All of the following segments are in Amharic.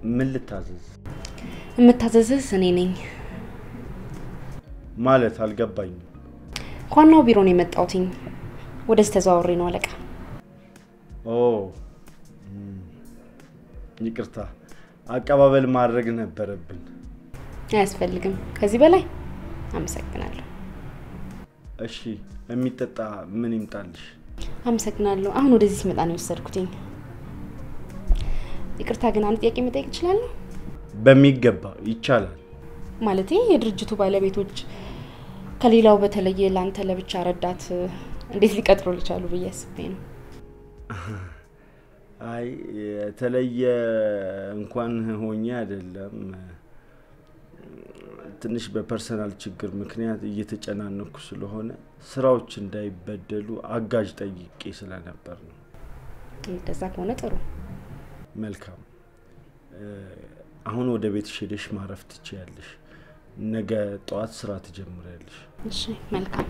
ምን ልታዘዝ? የምታዘዝህ እኔ ነኝ። ማለት አልገባኝም። ከዋናው ቢሮ ነው የመጣሁትኝ። ወደዚህ ተዘዋውሬ ነው አለቃ። ኦ እም፣ ይቅርታ፣ አቀባበል ማድረግ ነበረብን። አያስፈልግም። ከዚህ በላይ አመሰግናለሁ። እሺ፣ የሚጠጣ ምን ይምጣልሽ? አመሰግናለሁ። አሁን ወደዚህ ሲመጣ ነው የወሰድኩትኝ። ይቅርታ ግን አንድ ጥያቄ መጠየቅ እችላለሁ? በሚገባ ይቻላል። ማለቴ የድርጅቱ ባለቤቶች ከሌላው በተለየ ለአንተ ለብቻ ረዳት እንዴት ሊቀጥሩ ሊቻሉ ብዬ አስቤ ነው። አይ የተለየ እንኳን ሆኜ አይደለም፣ ትንሽ በፐርሰናል ችግር ምክንያት እየተጨናነኩ ስለሆነ ስራዎች እንዳይበደሉ አጋዥ ጠይቄ ስለነበር ነው። እንደዛ ከሆነ ጥሩ። መልካም። እ፣ አሁን ወደ ቤትሽ ሄደሽ ማረፍ ትችያለሽ። ነገ ጠዋት ስራ ትጀምሪያለሽ። እሺ፣ መልካም።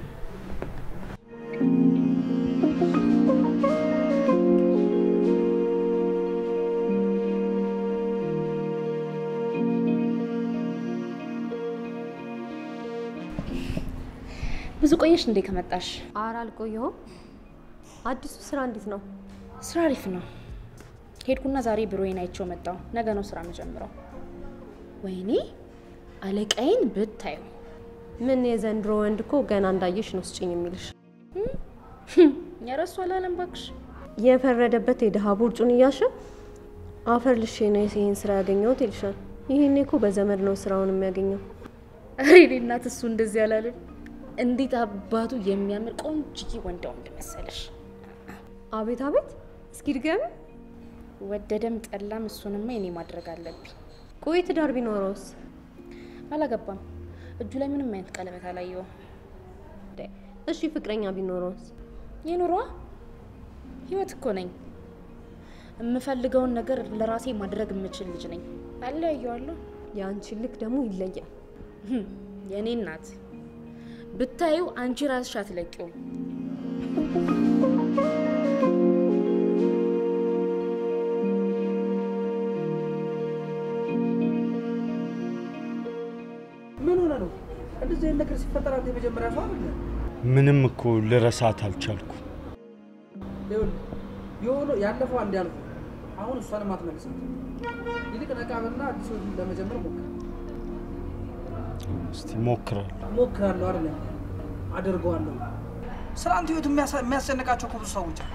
ብዙ ቆየሽ እንዴ ከመጣሽ? አረ አልቆየሁም። አዲሱ ስራ እንዴት ነው? ስራ አሪፍ ነው። ሄድኩና ዛሬ ቢሮዬን አይቼው መጣሁ። ነገ ነው ስራ መጀምረው። ወይኔ አለቃዬን ብታዩ ምን የዘንድሮ ወንድ እኮ ገና እንዳየሽ ነው ስጭኝ የሚልሽ። የረሱ አላለም ባክሽ። የፈረደበት የድሃ ቦርጩን እያሸ አፈር ልሼ ነው ይህን ስራ ያገኘሁት ይልሻል። ይህኔ እኮ በዘመድ ነው ስራውን የሚያገኘው። ኧረ የእኔ እናት እሱ እንደዚህ አላለም። እንዴት አባቱ የሚያምር ቆንጅዬ ወንዳ ወንድ መሰለሽ። አቤት አቤት፣ እስኪ ድገሚ። ወደደም ጠላም እሱንማ የኔ ማድረግ አለብኝ። ቆይ ትዳር ቢኖረውስ? አላገባም። እጁ ላይ ምንም አይነት ቀለበት አላየውም። እሺ ፍቅረኛ ቢኖረውስ? የኑሯ ህይወት እኮ ነኝ። የምፈልገውን ነገር ለራሴ ማድረግ የምችል ልጅ ነኝ። አለያየዋለሁ። የአንቺን ልክ ደግሞ ይለያል። ህም፣ የእኔ እናት ብታዩ አንቺ ራስሽ አትለቂውም። ምን ሆነ ነው እንደዚህ አይነት ነገር ሲፈጠር አንተ የመጀመሪያ ሰው አይደለም። ምንም እኮ ልረሳት አልቻልኩ። ይኸውልህ የሆነው ያለፈው አንድ ያልኩ አሁን እሷንም አትመልስም። ይልቅ ነቃ በልና አዲስ ህይወት ለመጀመር ሞክር። እስቲ ሞክራለሁ። ሞክራለሁ አይደለም አደርገዋለሁ። ስለ አንተ ህይወት የሚያሳ- የሚያስጨንቃቸው እኮ ብዙ ሰዎች አሉ።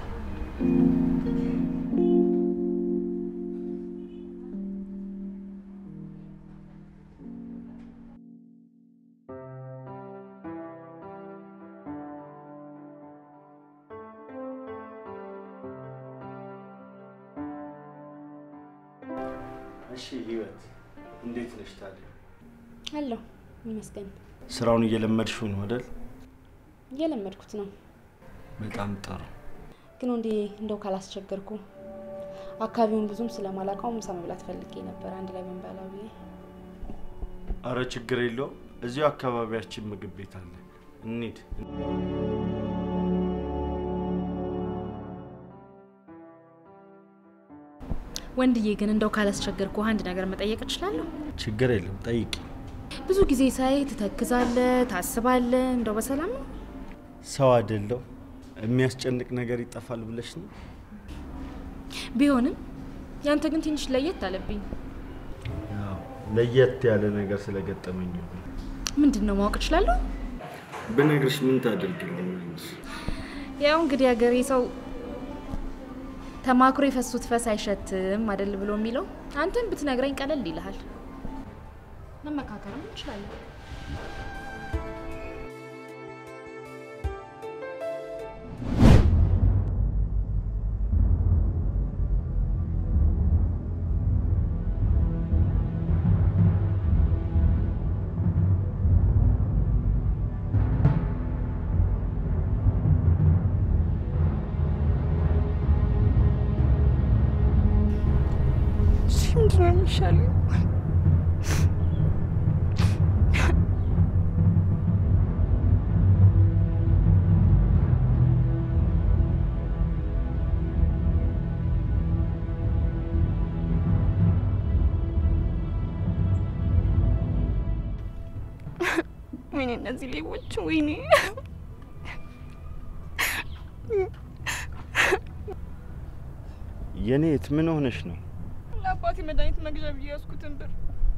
እሺ ህይወት፣ እንዴት ነሽ ታዲያ? አለሁ ይመስገን። ስራውን እየለመድሽው ነው አይደል? እየለመድኩት ነው። በጣም ጥሩ። ግን ወንዴ እንደው ካላስቸገርኩ አካባቢውን ብዙም ስለማላውቀው ምሳ መብላት ፈልጌ ነበር። አንድ ላይ ብንበላ ብዬ። አረ ችግር የለውም። እዚሁ አካባቢያችን ምግብ ቤት አለ፣ እንሂድ። ወንድዬ ግን እንደው ካላስቸገርኩ አንድ ነገር መጠየቅ እችላለሁ? ችግር የለም፣ ጠይቂ። ብዙ ጊዜ ሳይ ትተክዛለህ፣ ታስባለህ። እንደው በሰላም ነው? ሰው አይደለው የሚያስጨንቅ ነገር ይጠፋል ብለሽ ነው? ቢሆንም ያንተ ግን ትንሽ ለየት አለብኝ። ያው ለየት ያለ ነገር ስለገጠመኝ ነው። ምንድን ነው ማወቅ እችላለሁ? ብነግርሽ ምን ታደርግልኛለሽ? ያው እንግዲህ ሀገሬ ሰው ተማክሮ የፈሱት ፈስ አይሸትም አይደል ብሎ የሚለው አንተን ብትነግረኝ ቀለል ይልሃል። መመካከርም እንችላለን። ምንድን ነው የሚሻለው? ወይኔ እነዚህ ሌቦች፣ ወይኔ የኔት ምን ሆነሽ ነው? ለአባቴ መድኃኒት መግዣ ብዬ ያዝኩትን ብር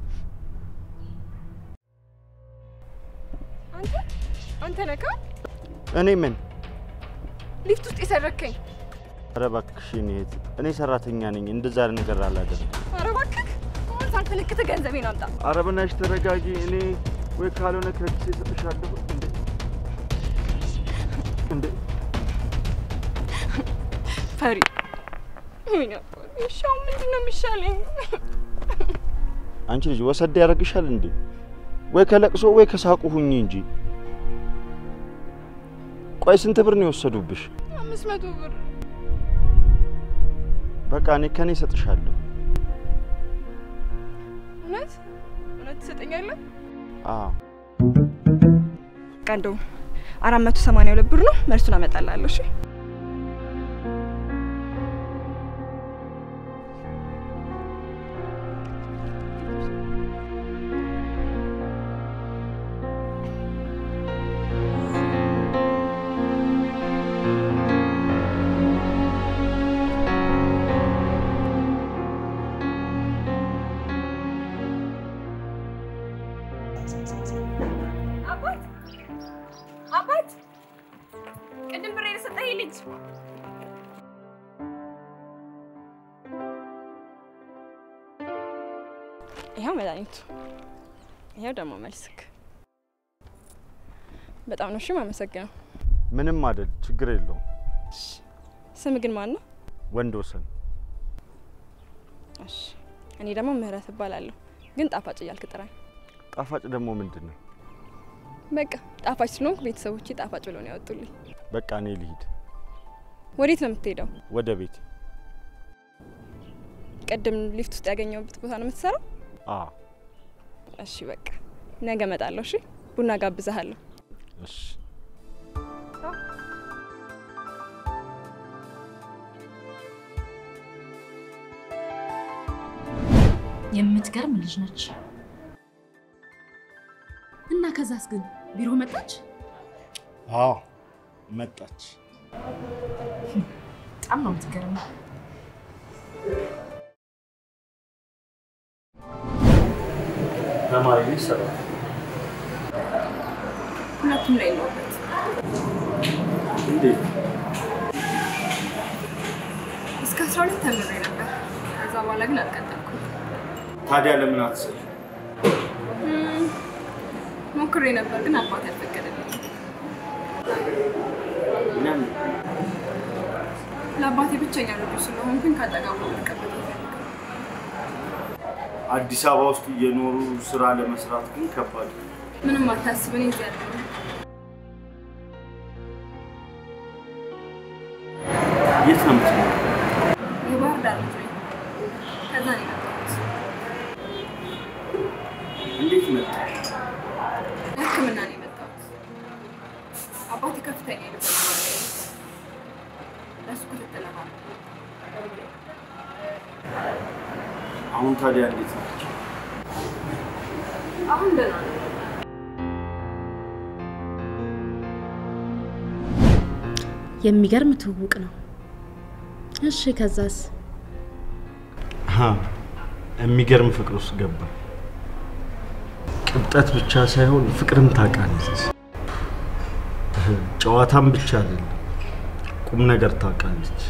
አንተ አንተ ነካ እኔ ምን? ሊፍት ውስጥ የሰረከኝ። ኧረ እባክሽ የኔት፣ እኔ ሰራተኛ ነኝ፣ እንደዛ ነገር አላደርግም። ኧረ እባክህ አሁን ሳልፈለክት ገንዘቤን አምጣ። ኧረ በናትሽ ተረጋጊ። እኔ ወይ ካልሆነ ከኪሴ እሰጥሻለሁ። እንዴ እንዴ ፈሪ ወይኔ አባቴ፣ እሺ አሁን ምንድን ነው የሚሻለኝ? አንቺ ልጅ ወሰድ ያደርግሻል እንዴ? ወይ ከለቅሶ ወይ ከሳቁ ሁኚ እንጂ። ቆይ ስንት ብር ነው የወሰዱብሽ? አምስት መቶ ብር በቃ እኔ ከኔ እሰጥሻለሁ። እውነት እውነት ትሰጠኛለህ? አዎ በቃ እንደው አራት መቶ ሰማንያ ሁለት ብር ነው። መልሱን አመጣልሃለሁ። እሺ አባት አባት፣ ቅድም ብር የሰጠኝ ልጅ ይኸው መድኃኒቱ፣ ይኸው ደግሞ መልስክ። በጣም ነው እሺ የማመሰግነው። ምንም አይደል፣ ችግር የለውም። ስም ግን ማን ነው? ወንድ ወሰን እሺ፣ እኔ ደግሞ ምህረት እባላለሁ። ግን ጣፋጭ እያልክ ጥራኝ። ጣፋጭ ደግሞ ምንድን ነው? በቃ ጣፋጭ ስለሆንኩ ቤተሰቦቼ ጣፋጭ ብሎ ነው ያወጡልኝ። በቃ እኔ ልሂድ ወዴት ነው የምትሄደው? ወደ ቤት። ቅድም ሊፍት ውስጥ ያገኘሁበት ቦታ ነው የምትሰራው? አዎ እሺ በቃ ነገ እመጣለሁ። እሺ ቡና ጋብዛሃለሁ። እሺ የምትገርም ልጅ ነች። እና ከዛስ ግን ቢሮ መጣች? አዎ መጣች። በጣም ነው የምትገርም። ተማሪ ልጅ ሰራ ሁለቱም ላይ ነውበት። እንዴት? እስከ አስራ ሁለት ተምሬ ነበር። ከዛ በኋላ ግን አልቀጠልኩም። ታዲያ ለምን አትሰሪ? እም፣ ሞክሬ ነበር ግን አባት አልፈቀደልኝም። ለምን? ለአባቴ ብቸኛ ልጁ ስለሆንኩኝ ካጠገቡ ልቀበል ይፈልጋል። አዲስ አበባ ውስጥ እየኖሩ ስራ ለመስራት ግን ከባድ ነው። ምንም አታስብ፣ እኔ እዚህ ያለሁ የት ነው የምትኖረው? የባህር ዳር ልጅ ነኝ። ከዛ ነው የመጣሁት። እንዴት መጣሽ? ለሕክምና ነው የመጣሁት። አባቴ ከፍተኛ የልብ ህመም አለው። ለእሱ ክትትል ለማድረግ አሁን ታዲያ እንዴት ናቸው? አሁን ደህና ነው። የሚገርም ትውውቅ ነው። እሺ ከዛስ? የሚገርም ፍቅር ውስጥ ገባ። ቅብጠት ብቻ ሳይሆን ፍቅርም ታውቃለች። ጨዋታም ብቻ አይደለም፣ ቁም ነገር ታውቃለች።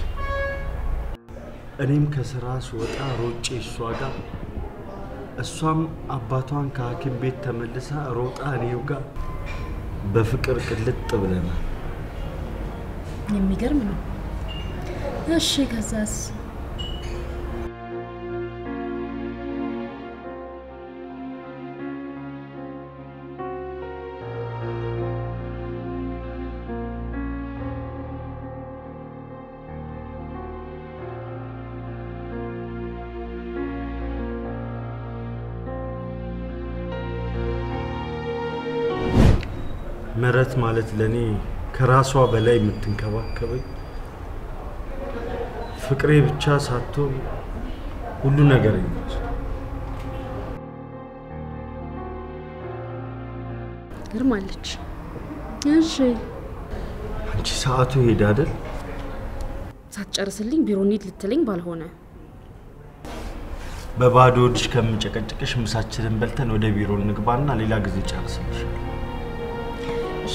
እኔም ከስራ ስወጣ ሮጬ እሷ ጋር፣ እሷም አባቷን ከሐኪም ቤት ተመልሳ ሮጣ እኔው ጋር በፍቅር ቅልጥ ብለናል። የሚገርም ነው። እሺ ከዛስ? ምህረት ማለት ለእኔ ከራሷ በላይ የምትንከባከበኝ ፍቅሬ ብቻ ሳትሆን ሁሉ ነገር ነች። የምትገርም አለች። እሺ አንቺ ሰዓቱ ሄደ አይደል? ሳትጨርስልኝ ቢሮ እንሂድ ልትለኝ ባልሆነ በባዶ ሆድሽ ከምጨቀጭቅሽ ምሳችንን በልተን ወደ ቢሮ እንግባና ሌላ ጊዜ ጨርስልሻል። እሺ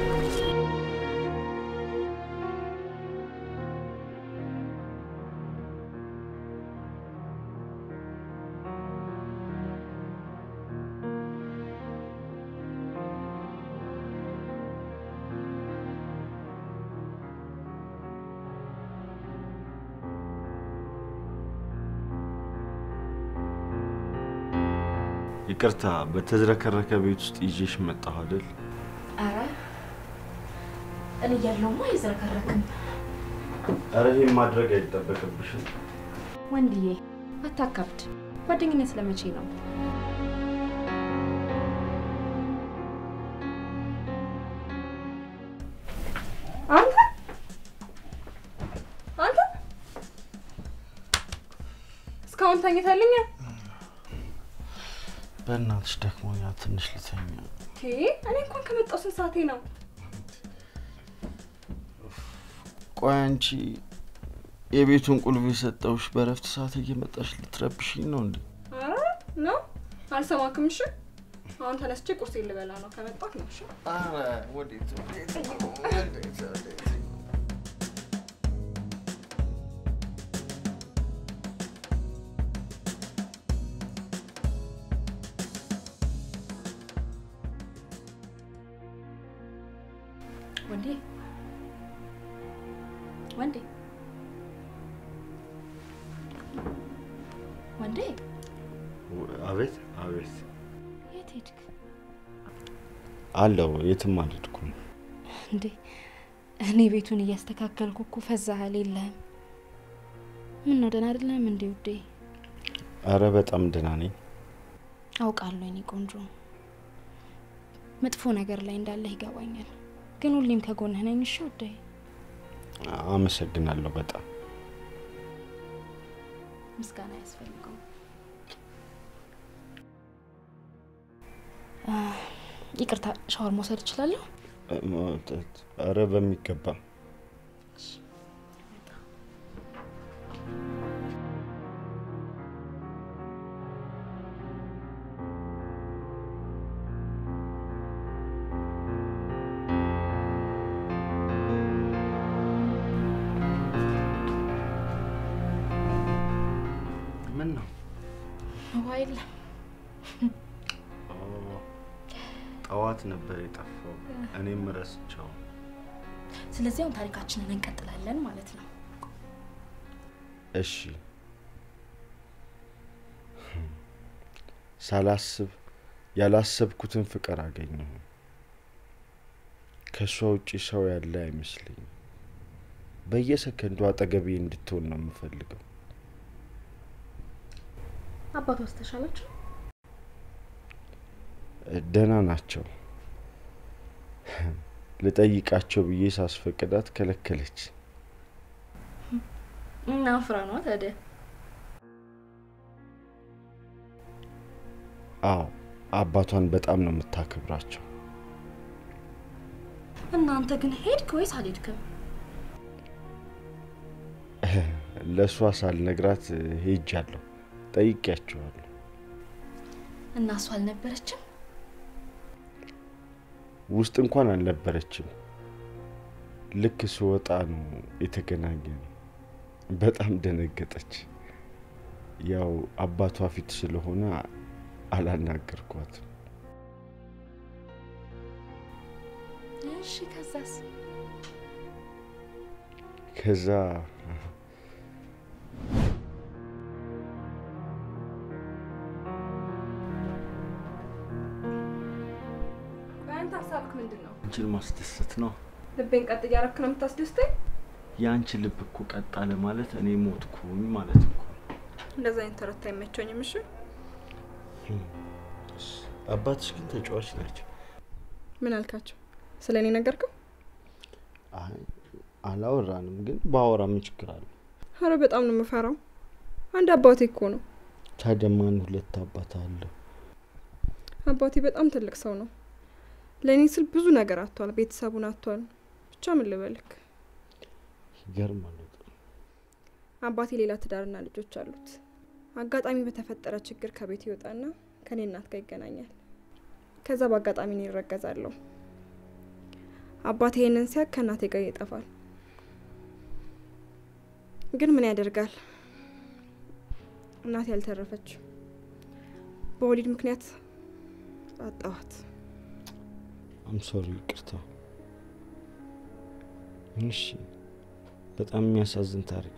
ይቅርታ፣ በተዝረከረከ ቤት ውስጥ ይዤሽ መጣሁ አይደል? ኧረ እኔ እያለሁማ አይዝረከረክም። ኧረ ይሄን ማድረግ አይጠበቅብሽም። ወንድዬ አታካብድ። ጓደኝነት ስለመቼ ነው? አንተ አንተ እስካሁን ተኝተልኛል። በእናትሽ ደክሞኛል፣ ትንሽ ልተኛ። ኦኬ፣ እኔ እንኳን ከመጣሁ ስንት ሰዓቴ ነው? ቆይ አንቺ የቤቱን ቁልፍ የሰጠውሽ በእረፍት ሰዓት እየመጣሽ ልትረብሽኝ ነው እንዴ? ኧረ ነው አልሰማክም። እሺ አሁን ተነስቼ ቁርስ ልበላ ነው። ከመጣሁ ነው። እሺ ኧረ ወዴት ወዴት ወዴት ወዴት? ወንዴ ወንዴ ወንዴ አቤት አቤት። የት ሄድክ አለው የትም አልሄድኩም። እንዴ? እኔ ቤቱን እያስተካከልኩ እኮ ፈዛሃል የለህም። ምን ነው ደህና አይደለም እንዴ ውዴ? አረ በጣም ደህና ነኝ። አውቃለሁ የኔ ቆንጆ፣ መጥፎ ነገር ላይ እንዳለህ ይገባኛል። ግን ሁሌም ከጎንህ ነኝ። እሺ ውዴ? አመሰግናለሁ በጣም ምስጋና አያስፈልገውም። ይቅርታ፣ ሻወር መውሰድ እችላለሁ? አረ በሚገባ ምን ነው ሞባይል ጠዋት ነበር የጠፋው፣ እኔም ረስቸው። ስለዚህ አሁን ታሪካችንን እንቀጥላለን ማለት ነው። እሺ ሳላስብ ያላሰብኩትን ፍቅር አገኘሁ። ከእሷ ውጪ ሰው ያለ አይመስለኝም። በየሰከንዱ አጠገቤ እንድትሆን ነው የምፈልገው። አባቷስ ተሻላቸው? ደህና ናቸው። ልጠይቃቸው ብዬ ሳስፈቅዳት ከለከለች። እና ፍራ ነው ታዲያ። አዎ አባቷን በጣም ነው የምታከብራቸው። እናንተ ግን ሄድክ ወይስ አልሄድክም? ለእሷ ሳልነግራት ሄጃለሁ። ጠይቄያቸዋለሁ። እና እሷ አልነበረችም? ውስጥ እንኳን አልነበረችም። ልክ ስወጣ ነው የተገናኘ ነው። በጣም ደነገጠች። ያው አባቷ ፊት ስለሆነ አላናገርኳትም። እሺ፣ ከዛስ? ከዛ አንተ ሀሳብክ ምንድን ነው? አንቺን ማስደሰት ነው። ልቤን ቀጥ እያረክ ነው የምታስደስተኝ? የአንቺ ልብ እኮ ቀጥ አለ ማለት እኔ ሞትኩኝ ማለት እኮ ነው። እንደዛ አይነት ተረት አይመቸኝም። እሺ አባትሽ ግን ተጫዋች ናቸው። ምን አልካቸው? ስለ እኔ ነገርከው? አይ አላወራንም፣ ግን ባወራ ምን ችግር አለ? አረ በጣም ነው የምፈራው። አንድ አባቴ እኮ ነው። ታዲያ ማን ሁለት አባት አለው? አባቴ በጣም ትልቅ ሰው ነው። ለእኔ ስል ብዙ ነገር አጥቷል። ቤተሰቡን አጥቷል። ብቻ ምን ልበልክ፣ ይገርማል። አባቴ ሌላ ትዳርና ልጆች አሉት። አጋጣሚ በተፈጠረ ችግር ከቤት ይወጣና ከኔ እናት ጋር ይገናኛል። ከዛ በአጋጣሚ እኔ ይረገዛለሁ። አባቴ ይህንን ሲያቅ ከእናቴ ጋር ይጠፋል። ግን ምን ያደርጋል እናቴ ያልተረፈች በወሊድ ምክንያት አጣዋት። አም ሶሪ ይቅርታ። እሺ፣ በጣም የሚያሳዝን ታሪክ።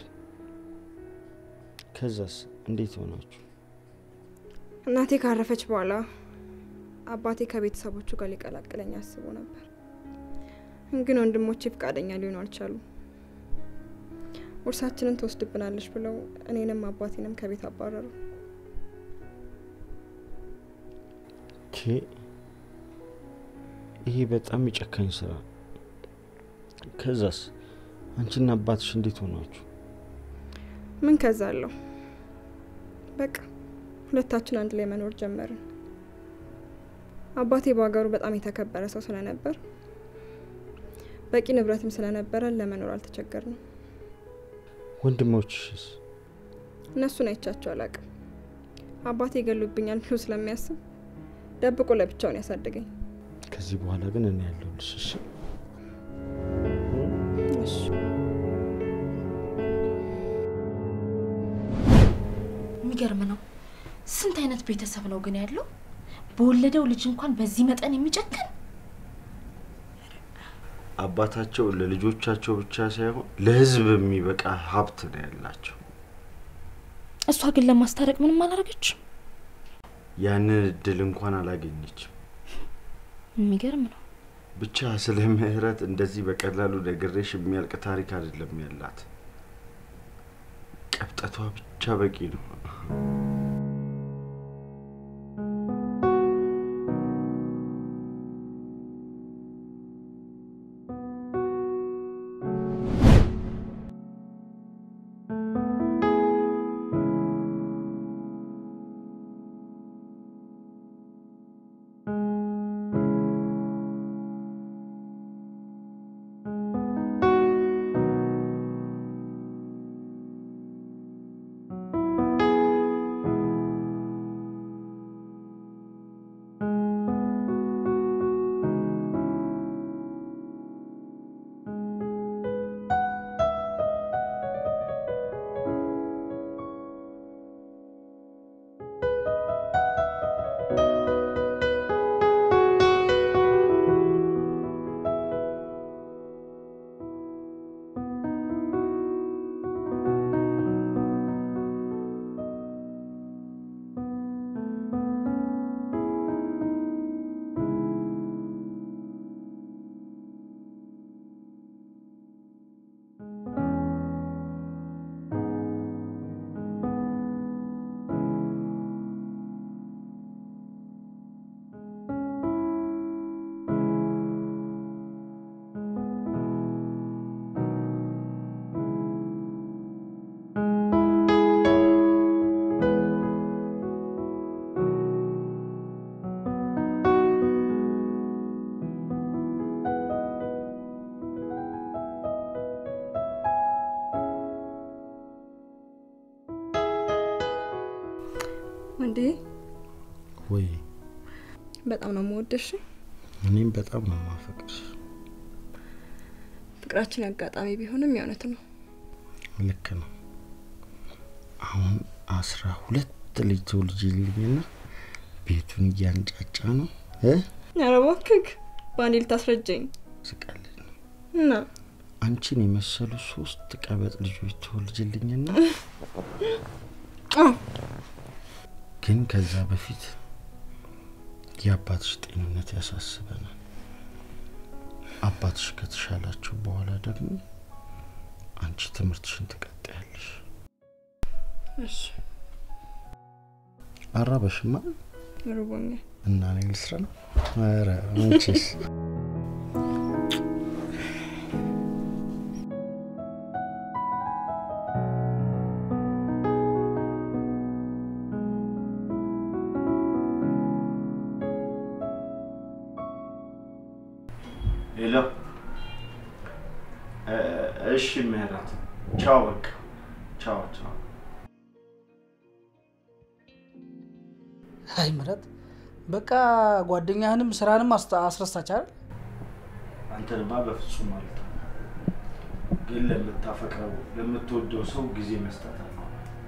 ከዛስ እንዴት ሆናችሁ? እናቴ ካረፈች በኋላ አባቴ ከቤተሰቦቹ ጋር ሊቀላቅለኝ አስቦ ነበር። ግን ወንድሞቼ ፈቃደኛ ሊሆኑ አልቻሉም። ውርሳችንን ትወስድብናለች ብለው እኔንም አባቴንም ከቤት አባረሩ። ኬ ይሄ በጣም የጨካኝ ስራ። ከዛስ አንቺና አባትሽ እንዴት ሆናችሁ? ምን ከዛ አለው። በቃ ሁለታችን አንድ ላይ መኖር ጀመርን። አባቴ በሀገሩ በጣም የተከበረ ሰው ስለነበር በቂ ንብረትም ስለነበረን ለመኖር አልተቸገርንም። ወንድሞችሽስ? እነሱን አይቻቸው አላቅም። አባቴ ይገሉብኛል ብሎ ስለሚያስብ ደብቆ ለብቻውን ያሳደገኝ። ከዚህ በኋላ ግን እኔ ያለሁልሽ። እሺ? እሺ የሚገርም ነው። ስንት አይነት ቤተሰብ ነው ግን ያለው? በወለደው ልጅ እንኳን በዚህ መጠን የሚጨክን አባታቸው ለልጆቻቸው ብቻ ሳይሆን ለሕዝብ የሚበቃ ሀብት ነው ያላቸው። እሷ ግን ለማስታረቅ ምንም አላረገችም። ያንን እድል እንኳን አላገኘችም። የሚገርም ነው። ብቻ ስለ ምህረት እንደዚህ በቀላሉ ነግሬሽ የሚያልቅ ታሪክ አይደለም ያላት። ቀብጠቷ ብቻ በቂ ነው። እንዴ ወይ በጣም ነው የምወደሽ። እኔም በጣም ነው ማፈቅርሽ። ፍቅራችን አጋጣሚ ቢሆንም የእውነት ነው። ልክ ነው። አሁን አስራ ሁለት ልጅ ትወልጂልኝና ቤቱን እያንጫጫ ነው እ ኧረ እባክህ በአንዴ ልታስረጀኝ ስቀልድ ነው። እና አንቺን የመሰሉ ሶስት ቀበጥ ልጆች ትወልጅልኝና አ፣ ግን ከዛ በፊት የአባትሽ ጤንነት ያሳስበናል። አባትሽ ከተሻላችሁ በኋላ ደግሞ አንቺ ትምህርትሽን ትቀጥያለሽ። እሺ አራበሽማ ርቦኛል። እና እኔ ልስራ ነው። ኧረ አንቺስ ሄሎ። እ- እሺ ምህረት፣ ቻው። በቃ ቻው ቻው። አይ ምረት፣ በቃ ጓደኛህንም ስራንም አስተ- አስረሳች አይደል? አንተንማ በፍጹም ማለት ነው። ግን ለምታፈቅረው ለምትወደው ሰው ጊዜ መስጠት አለ።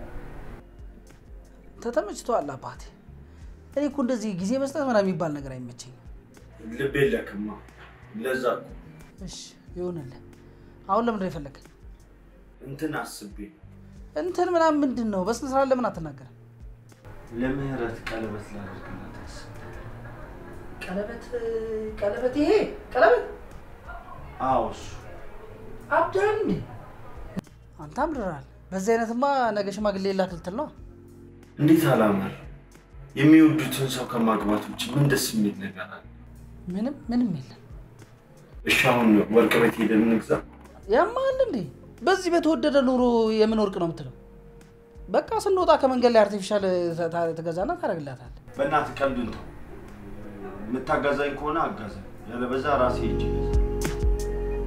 ተተመችቶሃል አባቴ። እኔ እኮ እንደዚህ ጊዜ መስጠት ምናምን የሚባል ነገር አይመቸኝም። ልብ የለክማ። ለዛ እኮ እሺ ይሁንልህ። አሁን ለምንድን ነው የፈለገኝ? እንትን አስቤ እንትን ምናምን ምንድን ነው? በስነ ስርዓት ለምን አትናገርም? ለምህረት ቀለበት ላደርግላት አስቤ። ቀለበት ቀለበት፣ ይሄ ቀለበት አዎ እሱ አብዳል እንዴ? አንተ አምርራል። በዚህ አይነትማ ነገ ሽማግሌ ላክ ልትል ነው። እንዴት አላማር። የሚወዱትን ሰው ከማግባት ውጭ ምን ደስ የሚል ነገር አለ? ምንም ምንም የለም። እሺ አሁን ወርቅ ቤት ሄደን እንግዛ። ያማል እንዴ? በዚህ በተወደደ ኑሮ የምን ወርቅ ነው የምትለው? በቃ ስንወጣ ከመንገድ ላይ አርቲፊሻል ተ- ታ- ትገዛና ታደርግላታል። በእናትህ ቀልዱን ተው። የምታጋዛኝ ከሆነ አጋዛኝ፣ ያለበዛ ራሴ ሄጄ እገዛለሁ።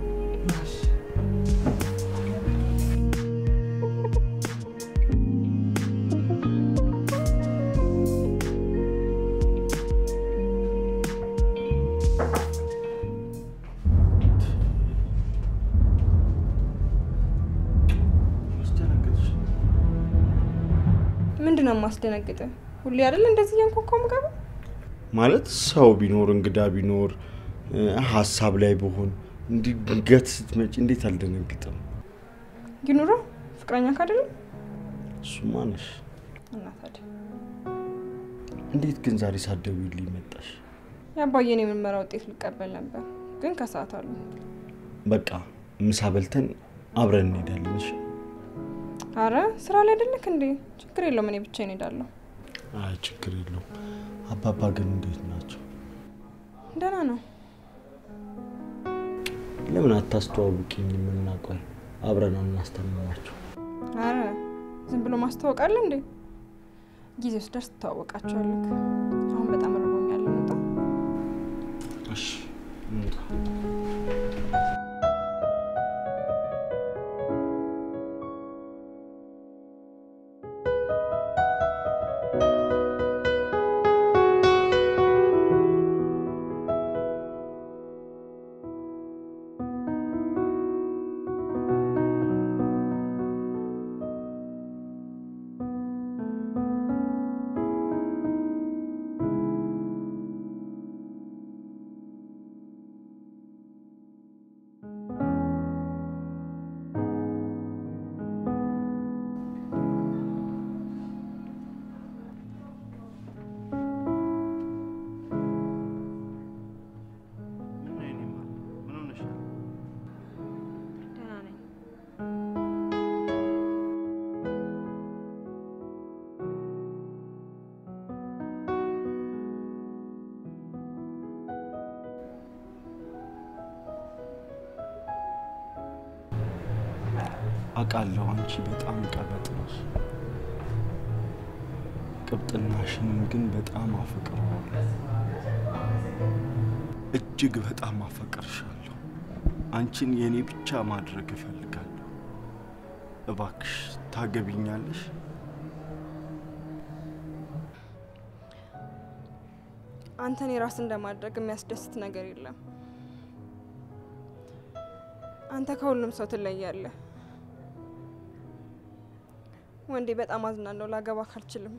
አስደነገጥሽ። ምንድን ነው የማስደነግጥ? ሁሌ አይደል እንደዚህ እያንኳኳ ምገባ? ማለት ሰው ቢኖር እንግዳ ቢኖር እ፣ ሀሳብ ላይ ብሆን እንዲህ ድንገት ስትመጪ እንዴት አልደነግጥም? ይኑሮ ፍቅረኛ ካደለ እሱማ ነሽ። እና ታዲያ እንዴት ግን ዛሬ ሳትደውይልኝ መጣሽ? የአባዬን የምርመራ ውጤት ልቀበል ነበር፣ ግን ከሰዓት አሉ። በቃ ምሳ በልተን አብረን እንሄዳለን። እሺ? አረ ስራ ላይ አይደለክ እንዴ? ችግር የለውም እኔ ብቻዬን እሄዳለሁ። አይ ችግር የለውም። አባባ ግን እንዴት ናቸው? ደህና ነው። ለምን አታስተዋውቂኝ? የምናውቀው አብረን እናስተምማቸው። አረ ዝም ብሎ ማስታወቅ አለ እንዴ? ጊዜው ሲደርስ ትተዋወቃቸዋለክ። አሁን በጣም ርቦኛል፣ እንውጣ። እሺ እንውጣ። ምን ነው የኔ ማር? ምን ሆነሻል? ደህና ነኝ። አውቃለሁ አንቺ በጣም ቀበጥ ነሽ። ቅብጥናሽንም ግን በጣም አፈቅረዋለሁ። እጅግ በጣም አፈቅርሻለሁ። አንቺን የእኔ ብቻ ማድረግ እፈልጋለሁ። እባክሽ ታገቢኛለሽ? አንተን የራስ እንደማድረግ የሚያስደስት ነገር የለም። አንተ ከሁሉም ሰው ትለያለህ። ወንዴ በጣም አዝናለሁ። ላገባ ካልችልም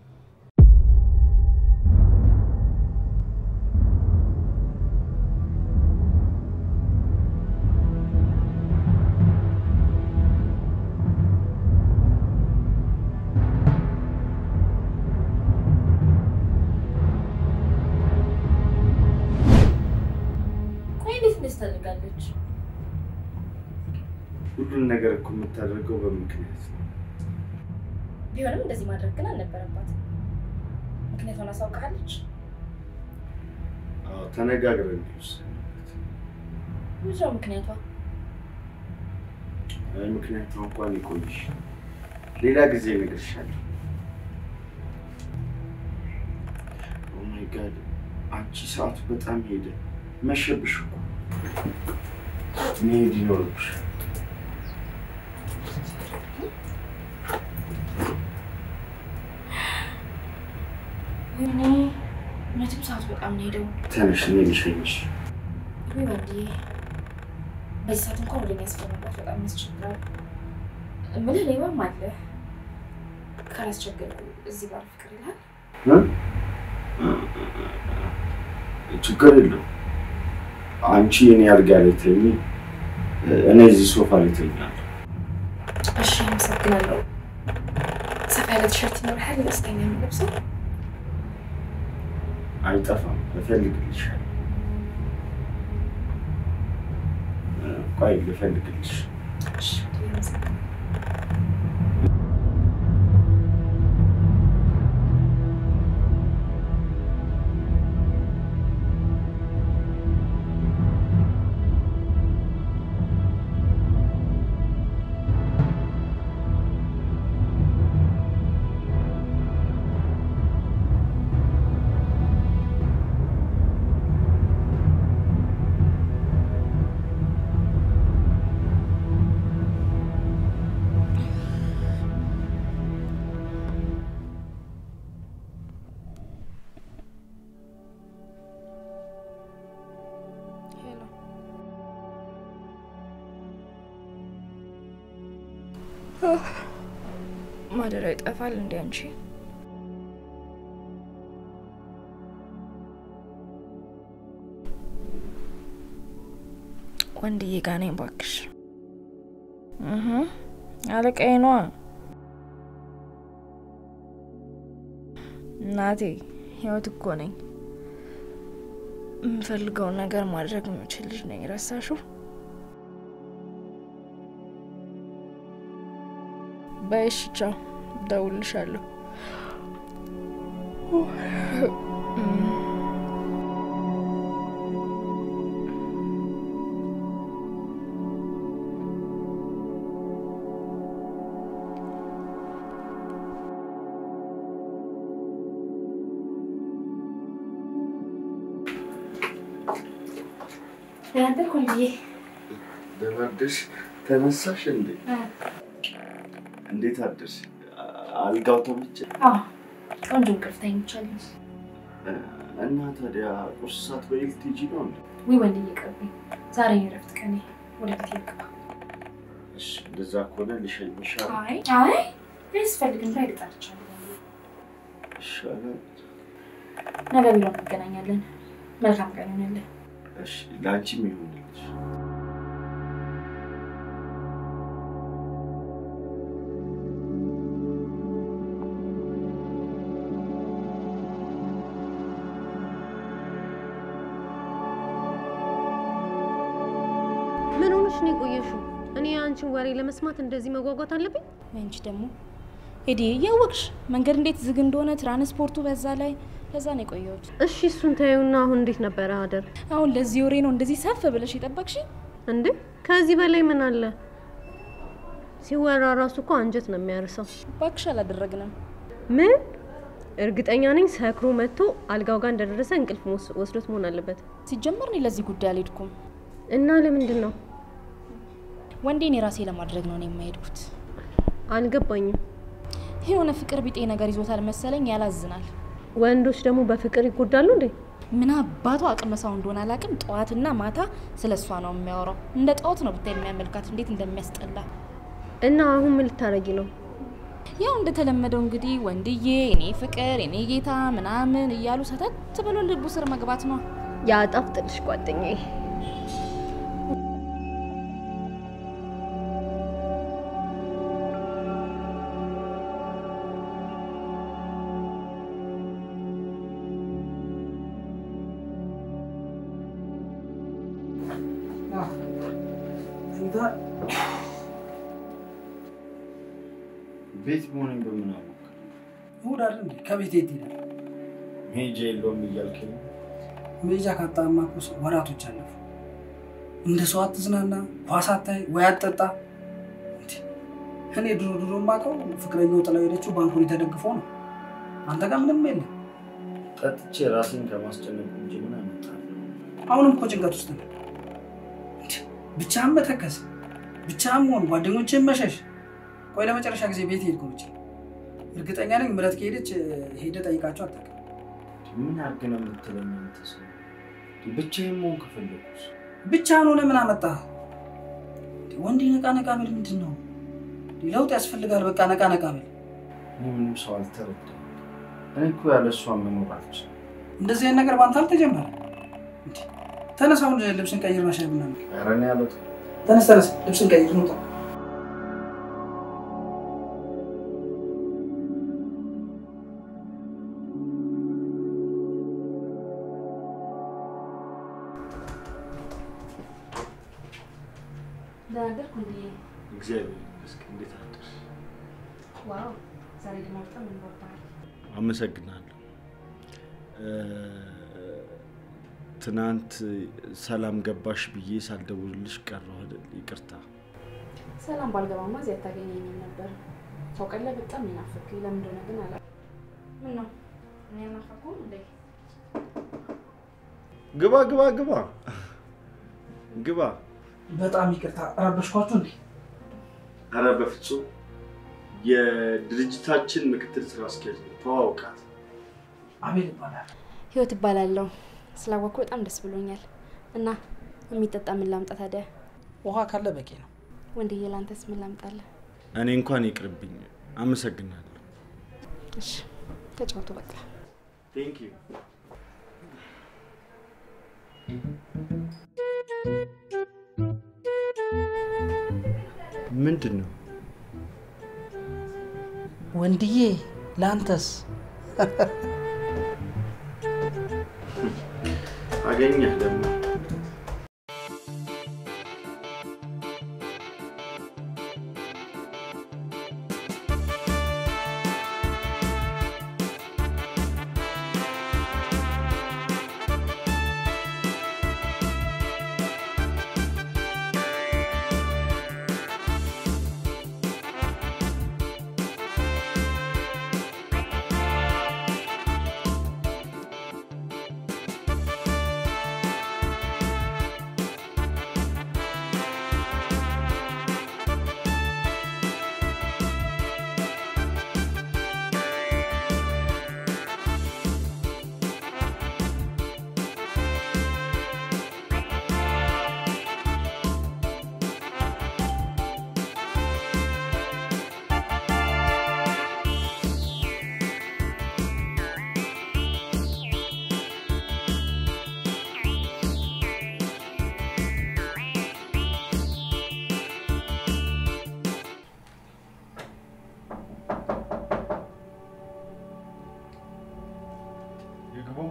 ቆይ እንዴት እንደዚህ ታደርጋለች? ሁሉን ነገር እኮ የምታደርገው በምክንያት ነው። ቢሆንም እንደዚህ ማድረግ ግን አልነበረባትም። ምክንያቱን አሳውቃለች። አዎ ተነጋግረን የወሰንበት። ምንድን ነው ምክንያቷ? አይ ምክንያቱ እንኳን ይቆይሽ፣ ሌላ ጊዜ እነግርሻለሁ። ኦ ማይ ጋድ አንቺ ሰዓቱ በጣም ሄደ። መሸብሽ እኮ መሄድ ይኖርብሻል። ወይኔ እውነትም ሰዓቱ በጣም ነው ሄደው። ተነሽ፣ እኔ ልሸኝሽ። ወይ ወንድዬ፣ በዚህ ሰዓት እንኳን ወደ ሚያስፈራ መግባት በጣም ያስቸግራል። እምልህ ሌባም አለ። ካላስቸገርኩ እዚህ ባር ፍቅር ይላል። ችግር የለው። አንቺ እኔ አልጋ ላይ ተኝ፣ እኔ እዚህ ሶፋ ላይ ተኛለሁ። እሺ፣ አመሰግናለሁ። ሰፋ ያለ ቲሸርት ይኖርሃል? ደስተኛ የምለብሰው አይጠፋም፣ እፈልግልሻለሁ። ቆይ ልፈልግልሽ። እሺ፣ አመሰግናለሁ። ሄሎ ማደሪያው ይጠፋል እንዴ አንቺ? ወንድዬ ጋ ነኝ እባክሽ። እህ አለቃዬ ነዋ። እናቴ ህይወት እኮ ነኝ። የምፈልገውን ነገር ማድረግ የምችል ልጅ ነኝ። ረሳሽው? በይሽ ቻው፣ እደውልልሻለሁ። ደህና አደርክ ወንድዬ? ደህና አደርሽ? ተነሳሽ እንዴ? እንዴት አደርሽ? አልጋው ተመቸ? አዎ ቆንጆ እንቅልፍ ተኝቻለሁ። እና ታዲያ ቁርስ ሳትበይ ልትሄጂ ነው እንዴ? ውይ ወንድዬ ቅርብኝ፣ ዛሬ ነው የእረፍት ቀኔ። ወደ ቤት ልግባ። እሺ፣ እንደዛ ከሆነ ልሸኝሽ አይ አይ ስፈልግ እንዳ ይልጣልቻለሁ። ይሻላል። ነገ ቢሮ እንገናኛለን። መልካም ቀን ይሆንልህ። እሺ፣ ለአንቺም ይሁንልሽ። ምን ሆነሽ ነው የቆየሽው? እኔ የአንቺን ወሬ ለመስማት እንደዚህ መጓጓት አለብኝ? አንቺ ደግሞ ሄዲ እያወቅሽ መንገድ እንዴት ዝግ እንደሆነ ትራንስፖርቱ በዛ ላይ ለዛ ነው የቆየሁት። እሺ እሱን ታዩና አሁን እንዴት ነበረ አደር? አሁን ለዚህ ወሬ ነው እንደዚህ ሰፍ ብለሽ የጠበቅሽ? እንዴ ከዚህ በላይ ምን አለ? ሲወራ ራሱ እኮ አንጀት ነው የሚያርሰው። እባክሽ አላደረግንም። ምን እርግጠኛ ነኝ ሰክሮ መጥቶ አልጋው ጋር እንደደረሰ እንቅልፍ ወስ- ወስዶት መሆን አለበት። ሲጀመር እኔ ለዚህ ጉዳይ አልሄድኩም። እና ለምንድን ነው ወንዴን የራሴ ለማድረግ ነው እኔ የማሄድኩት። አልገባኝም። የሆነ ፍቅር ቢጤ ነገር ይዞታል መሰለኝ፣ ያላዝናል። ወንዶች ደግሞ በፍቅር ይጎዳሉ እንዴ? ምን አባቱ አቅመሳው እንደሆነ አላውቅም። ጠዋትና ማታ ስለ እሷ ነው የሚያወራው። እንደ ጣዖት ነው ብታይ የሚያመልካት እንዴት እንደሚያስጠላ። እና አሁን ምን ልታረጊ ነው? ያው እንደተለመደው እንግዲህ ወንድዬ፣ እኔ ፍቅር፣ እኔ ጌታ ምናምን እያሉ ሰተት ብሎ ልቡ ስር መግባት ነው። ያጣፍጥልሽ ጓደኛዬ። ቤት መሆኔን በምን አወቅ? እሑድ አይደል እንዴ? ከቤት የት ሄዳል? መሄጃ የለውም እያልከኝ ነው? መሄጃ ካጣማ እኮ ወራቶች አለፉ። እንደ ሰው አትዝናና፣ ኳስ አታይ ወይ አትጠጣ። እንዴ! እኔ ድሮ ድሮ የማውቀው ፍቅረኛው ጥላው ሄደችው ባንኮኒ ተደግፎ ነው። አንተ ጋር ምንም የለም። ጠጥቼ ራሴን ከማስጨነቅ እንጂ ምን አመጣለሁ? አሁንም እኮ ጭንቀት ውስጥ ነው። ብቻህን መተከስ፣ ብቻህን መሆን፣ ጓደኞችን መሸሽ። ቆይ ለመጨረሻ ጊዜ ቤት ሄድኩ ብቻ እርግጠኛ ነኝ ምረት ከሄደች ሄደ ጠይቃቸው አታውቅም። ምን አድርግ ነው የምትለኝ? አንተ ሰው ብቻዬን መሆን ከፈለኩስ ብቻህን ሆነ ምን አመጣ? ወንድ ነቃ ነቃ ብል ምንድን ነው? ለውጥ ያስፈልጋል። በቃ ነቃ ነቃ ብል። እኔ ምንም ሰው አልተረዳም። እኔ እኮ ያለ እሷ መኖር አልችልም። እንደዚህ አይነት ነገር በአንተ አልተጀመረ። እንዴ፣ ተነስ፣ አሁን ልብስን ቀይር፣ ሻይ ቡና እንጠጣ። ኧረ እኔ አልወጣም። ተነስ ተነስ፣ ልብስን ቀይር፣ እንውጣ። ደናደርኩ እንዴ? እግዚአብሔር ይመስገን። እንዴት አደርሽ? ዋው ዛሬ ደግሞ በጣም እንወጣል። አመሰግናለሁ። እ፣ ትናንት ሰላም ገባሽ ብዬ ሳልደውልልሽ ቀረሁ አይደል? ይቅርታ። ሰላም ባልገባማ እዚህ አታገኘኝም ነበር። ታውቃለህ፣ በጣም ይናፍቅ። ለምን እንደሆነ ግን አላ ምን ነው እኔ ናፈኩም እንዴ? ግባ ግባ ግባ ግባ። በጣም ይቅርታ ረበሽኳችሁ እንዴ? ኧረ በፍጹም የድርጅታችን ምክትል ስራ አስኪያጅ ነው። ተዋውቃት። አቤል ይባላል። ህይወት እባላለሁ። ስላወቅኩ በጣም ደስ ብሎኛል። እና የሚጠጣ ምን ላምጣ ታዲያ? ውሃ ካለ በቂ ነው። ወንድዬ ላንተስ ምን ላምጣልህ? እኔ እንኳን ይቅርብኝ። አመሰግናለሁ። እሺ ተጫወቱ በቃ። ቴንክ ዩ። ምንድን ነው? ወንድዬ ለአንተስ? አገኘህ ደግሞ ይግቡ።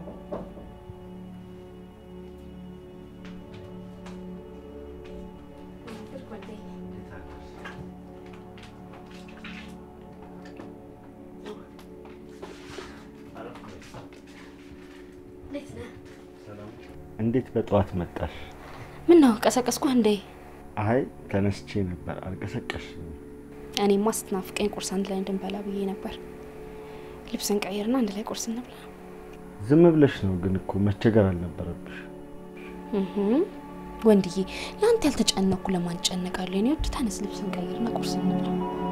እንዴት በጠዋት መጣሽ? ምን ነው ቀሰቀስኩ እንዴ? አይ ተነስቼ ነበር፣ አልቀሰቀሽም። እኔማ ስትናፍቀኝ ቁርስ አንድ ላይ እንድንበላ ብዬ ነበር። ልብስን ቀይርና አንድ ላይ ቁርስ እንብላ። ዝም ብለሽ ነው ግን እኮ መቸገር አልነበረብሽ። እህ ወንድዬ፣ ለአንተ ያልተጨነኩ ለማን ጨነቃለሁ? የኔ ወድ ተነስ፣ ልብስን ቀይርና ቁርስ እንብላ።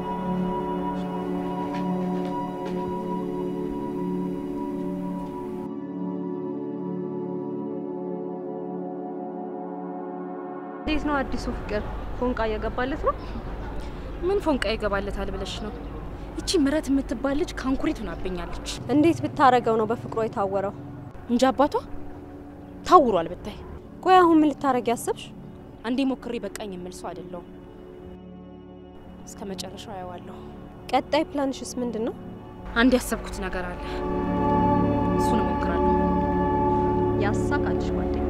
እንዴት ነው አዲሱ ፍቅር? ፎንቃ እየገባለት ነው? ምን ፎንቃ ይገባለታል ብለሽ ነው? ይቺ ምረት የምትባል ልጅ ካንኩሪት ሆናብኛለች እንዴት ብታረገው ነው በፍቅሯ የታወረው? እንጂ አባቷ ታውሯል ብታይ። ቆይ አሁን ምን ልታረግ ያሰብሽ? አንዴ ሞክሬ በቃኝ የምል ሰው አይደለሁም። እስከ መጨረሻው አየዋለሁ። ቀጣይ ፕላንሽስ ምንድን ነው? አንድ ያሰብኩት ነገር አለ። እሱን እሞክራለሁ። ያሳካልሽ ጓደኛ።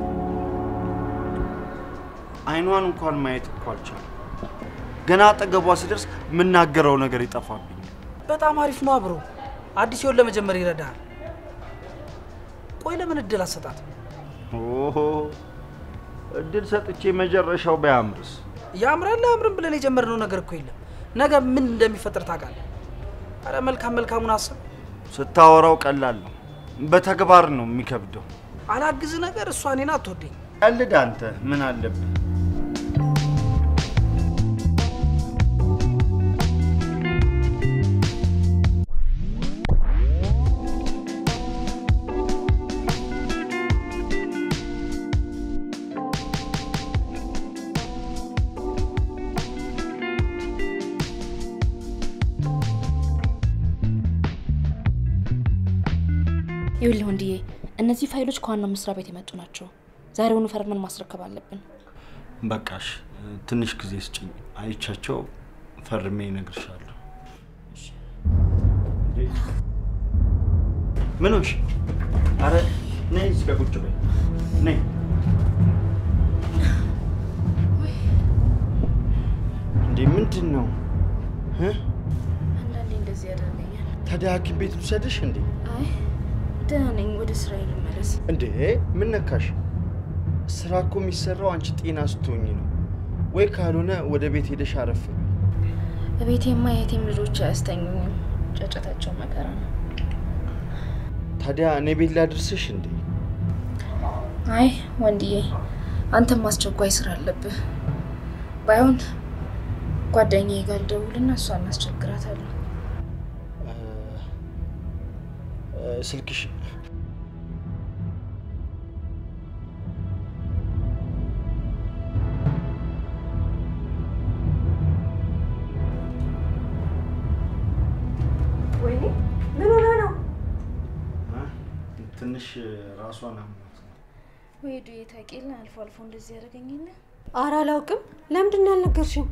አይኗን እንኳን ማየት እኮ አልቻልኩም። ገና አጠገቧ ሲደርስ የምናገረው ነገር ይጠፋብኛል። በጣም አሪፍ ነው አብሮ አዲስ ህይወት ለመጀመር ይረዳል። ቆይ ለምን እድል አሰጣት? ኦሆ እድል ሰጥቼ መጨረሻው ባያምርስ? ያምራል አያምርም ብለን የጀመርነው ነገር እኮ የለም። ነገ ምን እንደሚፈጠር ታውቃለህ? አረ መልካም መልካሙን አስብ። ስታወራው ቀላል ነው፣ በተግባር ነው የሚከብደው። አላግዝ ነገር እሷ እኔን አትወደኝ። ቀልድ አንተ ምን አለብህ? ይኸውልህ ወንድዬ፣ እነዚህ ፋይሎች ከዋናው መስሪያ ቤት የመጡ ናቸው። ዛሬውኑ ፈርመን ማስረከብ አለብን። በቃሽ፣ ትንሽ ጊዜ ስጭኝ። አይቻቸው ፈርሜ እነግርሻለሁ። ምን ሆንሽ? አረ ነይ እዚህ ጋር ቁጭ በይ። ነይ እንዴ፣ ምንድን ነው እ? አንዳንዴ እንደዚህ ያደርገኛል። ታዲያ ሐኪም ቤት ውሰድሽ እንዴ? አይ ደህና ነኝ፣ ወደ ስራዬ ልመለስ። እንዴ ምን ነካሽ? ስራ እኮ የሚሰራው አንቺ ጤና ስትሆኝ ነው። ወይ ካልሆነ ወደ ቤት ሄደሽ አረፍ በይ። በቤቴማ የቴም ልጆች አያስተኙኝም። ጫጫታቸው መከራ ነው። ታዲያ እኔ ቤት ላድርስሽ እንዴ? አይ ወንድዬ፣ አንተም አስቸኳይ ስራ አለብህ። ባይሆን ጓደኛዬ ጋር ልደውልና እሷን እናስቸግራታለሁ። እ፣ እ፣ ስልክሽ ወይኔ ምን ሆነ ነው? እ? ትንሽ ራሷን አሟት ነው። ወይ ዱዬ ታውቂለ፣ አልፎ አልፎ እንደዚህ ያደርገኝለ። ኧረ አላውቅም። ለምንድን ነው ያልነገርሽኝ?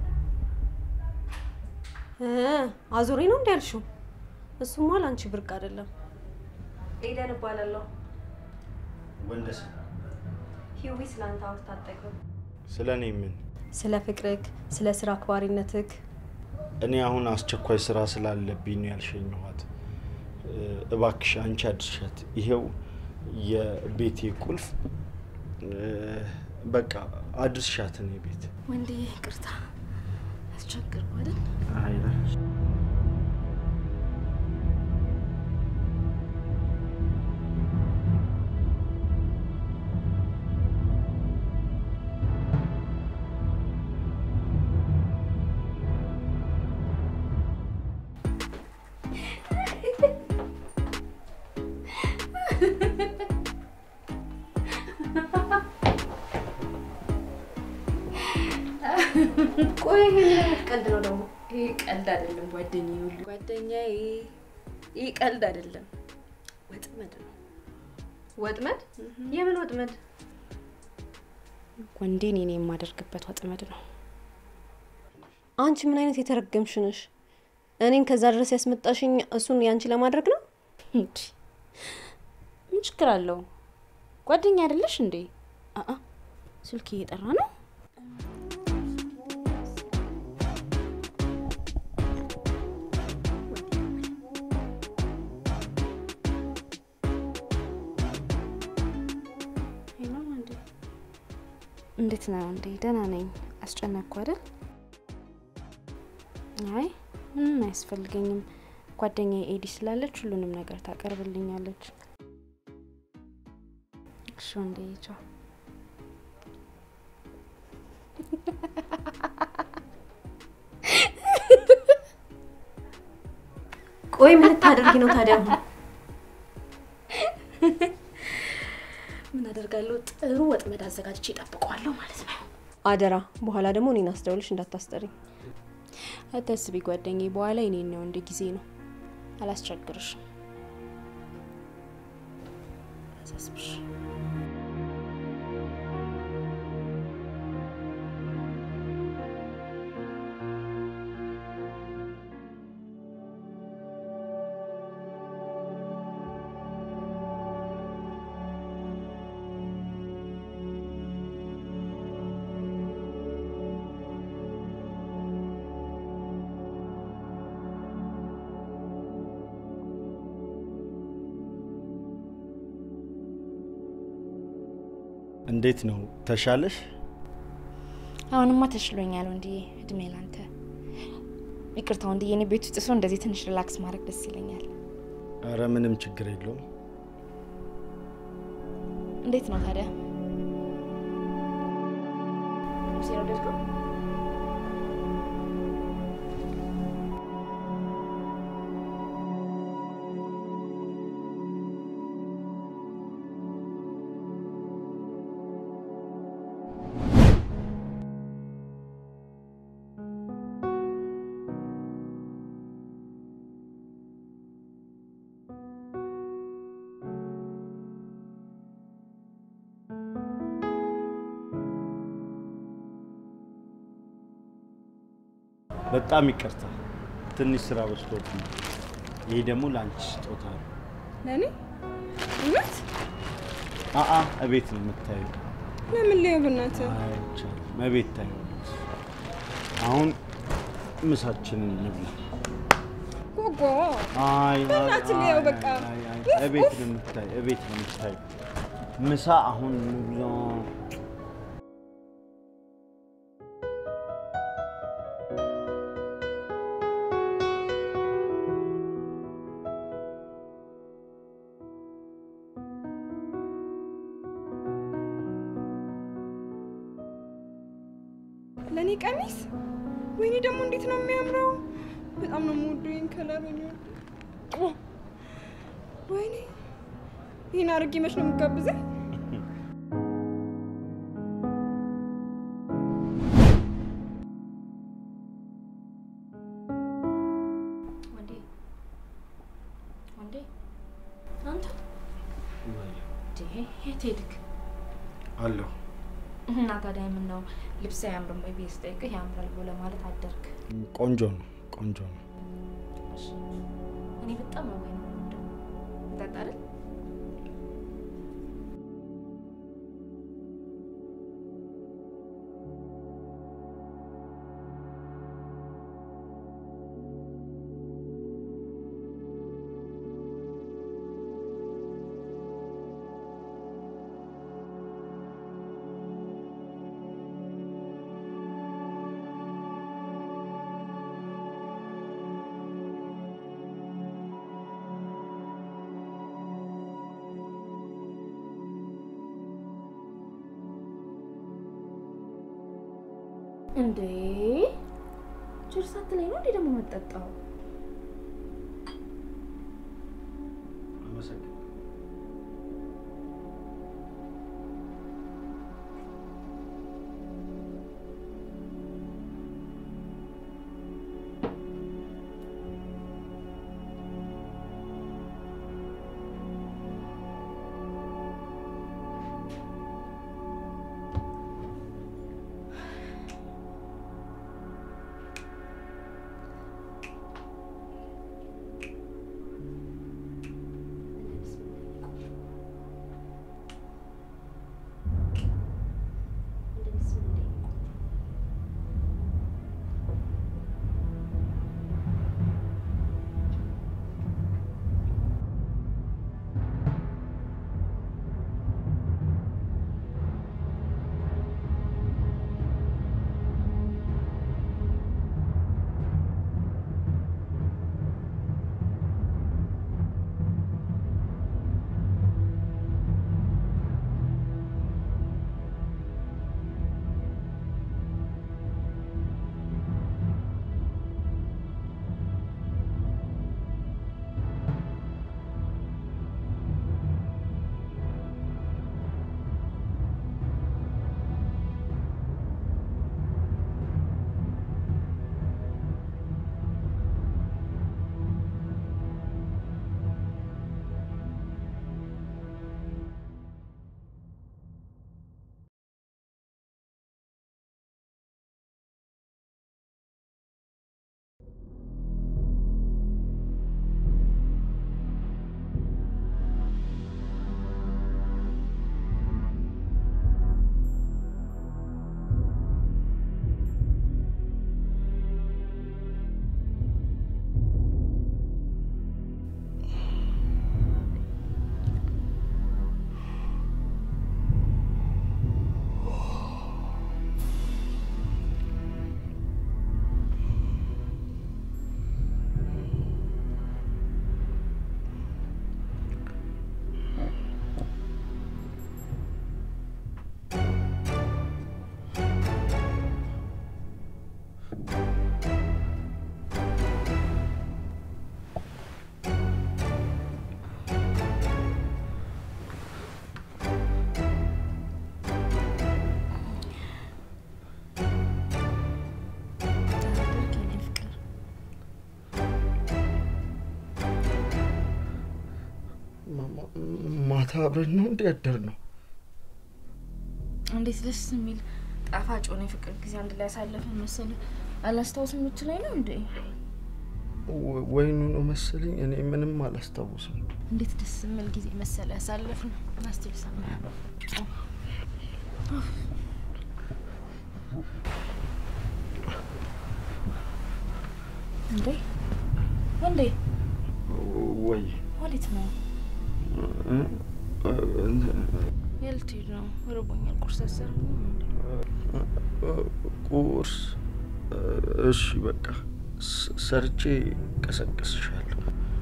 እ አዙሪ ነው እንዲ ያልሽው? እሱማ ለአንቺ ብርቅ አይደለም። ኤደን እባላለሁ። ወንደሰን ሂዊ ስለ አንተ አውርታ አትጠግብም። ስለ እኔ ምን? ስለ ፍቅርክ፣ ስለ ስራ አክባሪነትክ እኔ አሁን አስቸኳይ ስራ ስላለብኝ ነው ያልሸኘኋት። እ፣ እባክሽ አንቺ አድርሻት። ይሄው የቤቴ ቁልፍ እ፣ በቃ አድርሻት እኔ ቤት ወንድዬ ይቅርታ አስቸግርኩ አይደል? ቆይ ይሄ ምን አይነት ቀልድ ነው ደግሞ? ይሄ ቀልድ አይደለም ጓደኛዬ። ሁሉ ጓደኛዬ፣ ይሄ ቀልድ አይደለም፣ ወጥመድ ነው። ወጥመድ? የምን ወጥመድ? ወንዴን እኔ የማደርግበት ወጥመድ ነው። አንቺ ምን አይነት የተረገምሽ ነሽ? እኔን ከዛ ድረስ ያስመጣሽኝ እሱን ያንቺ ለማድረግ ነው? እንዲ ምን ችግር አለው? ጓደኛ አይደለሽ እንዴ? አአ ስልክ እየጠራ ነው። ሄሎ እንዴ፣ እንዴት ነው እንዴ? ደህና ነኝ። አስጨነቅኩ አይደል? አይ ምንም አያስፈልገኝም። ጓደኛዬ ኤዲ ስላለች ሁሉንም ነገር ታቀርብልኛለች። እሺ ወንዴ፣ ቻው። ቆይ ምን ልታደርጊ ነው ታዲያ? አሁን ምን አደርጋለሁ? ጥሩ ወጥመድ አዘጋጅቼ እጠብቀዋለሁ ማለት ነው። አደራ፣ በኋላ ደግሞ እኔን አስደውልሽ እንዳታስጠሪኝ። አታስቢ ጓደኛዬ፣ በኋላ የኔን ነው እንደ ጊዜ ነው። አላስቸግርሽም። አሳስብሽ እንዴት ነው ተሻለሽ? አሁንማ ተሽሎኛል ወንድዬ። እድሜ ላንተ። ይቅርታ ወንድዬ፣ እኔ ቤት ውስጥ ሰው እንደዚህ ትንሽ ሪላክስ ማድረግ ደስ ይለኛል። አረ ምንም ችግር የለውም። እንዴት ነው ታዲያ? ልብሴን ወደድከው? በጣም ይቅርታ፣ ትንሽ ስራ በዝቶብኝ። ይሄ ደግሞ ለአንቺ ስጦታ ነው። ለእኔ እውነት? አአ እቤት ነው የምታየው። ለምን ሊየው በእናትህ? አይቻልም፣ እቤት ታየዋለች። አሁን ምሳችንን እንብላ። ጎጎ አይ በእናትህ ሊየው በቃ። አይ፣ አይ፣ ውፍ፣ እቤት ውፍ። ነው የምታየው፣ እቤት ነው የምታየው። ምሳ አሁን እንብላ። ለእኔ ቀሚስ? ወይኔ ደግሞ እንዴት ነው የሚያምረው! በጣም ነው የምወደው ይህን ከለር። ወይኔ ኦ! ወይኔ ይህን አድርጌ መች ነው የምጋብዘኝ? ወንዴ ወንዴ፣ አንተ እንዴ የት ሄድክ? አለሁ እና ታዲያ ምን ነው ልብስ አያምርም ወይ ብዬ ስጠይቅህ ያምራል ብሎ ለማለት አደርክ? ቆንጆ ነው፣ ቆንጆ ነው። እሺ፣ እኔ በጣም ነው ወይ ነው የምወደው። እንጠጣ አይደል? እንዴ ችርሳት ላይ ነው እንዴ ደግሞ የምጠጣው? አመሰግናለሁ። ማ- ማታ አብረን ነው እንዲ ያደር ነው። እንዴት ደስ የሚል ጣፋጭ ሆነ የፍቅር ጊዜ አንድ ላይ ያሳለፍን መሰለ። አላስታውስም የምትለኝ ነው እንዴ? ወ- ወይኑ ነው መሰለኝ። እኔ ምንም አላስታውስም። እንዴት ደስ የሚል ጊዜ መሰለ ያሳለፍን። ናስቴል ሰማ እንዴ ወንዴ ወይ ወዴት ነው? እ? እ- የልትሄድ ነው? ርቦኛል። ቁርስ አሰርኩ። ቁርስ እሺ፣ በቃ ስ- ሰርቼ ቀሰቅስሻለሁ።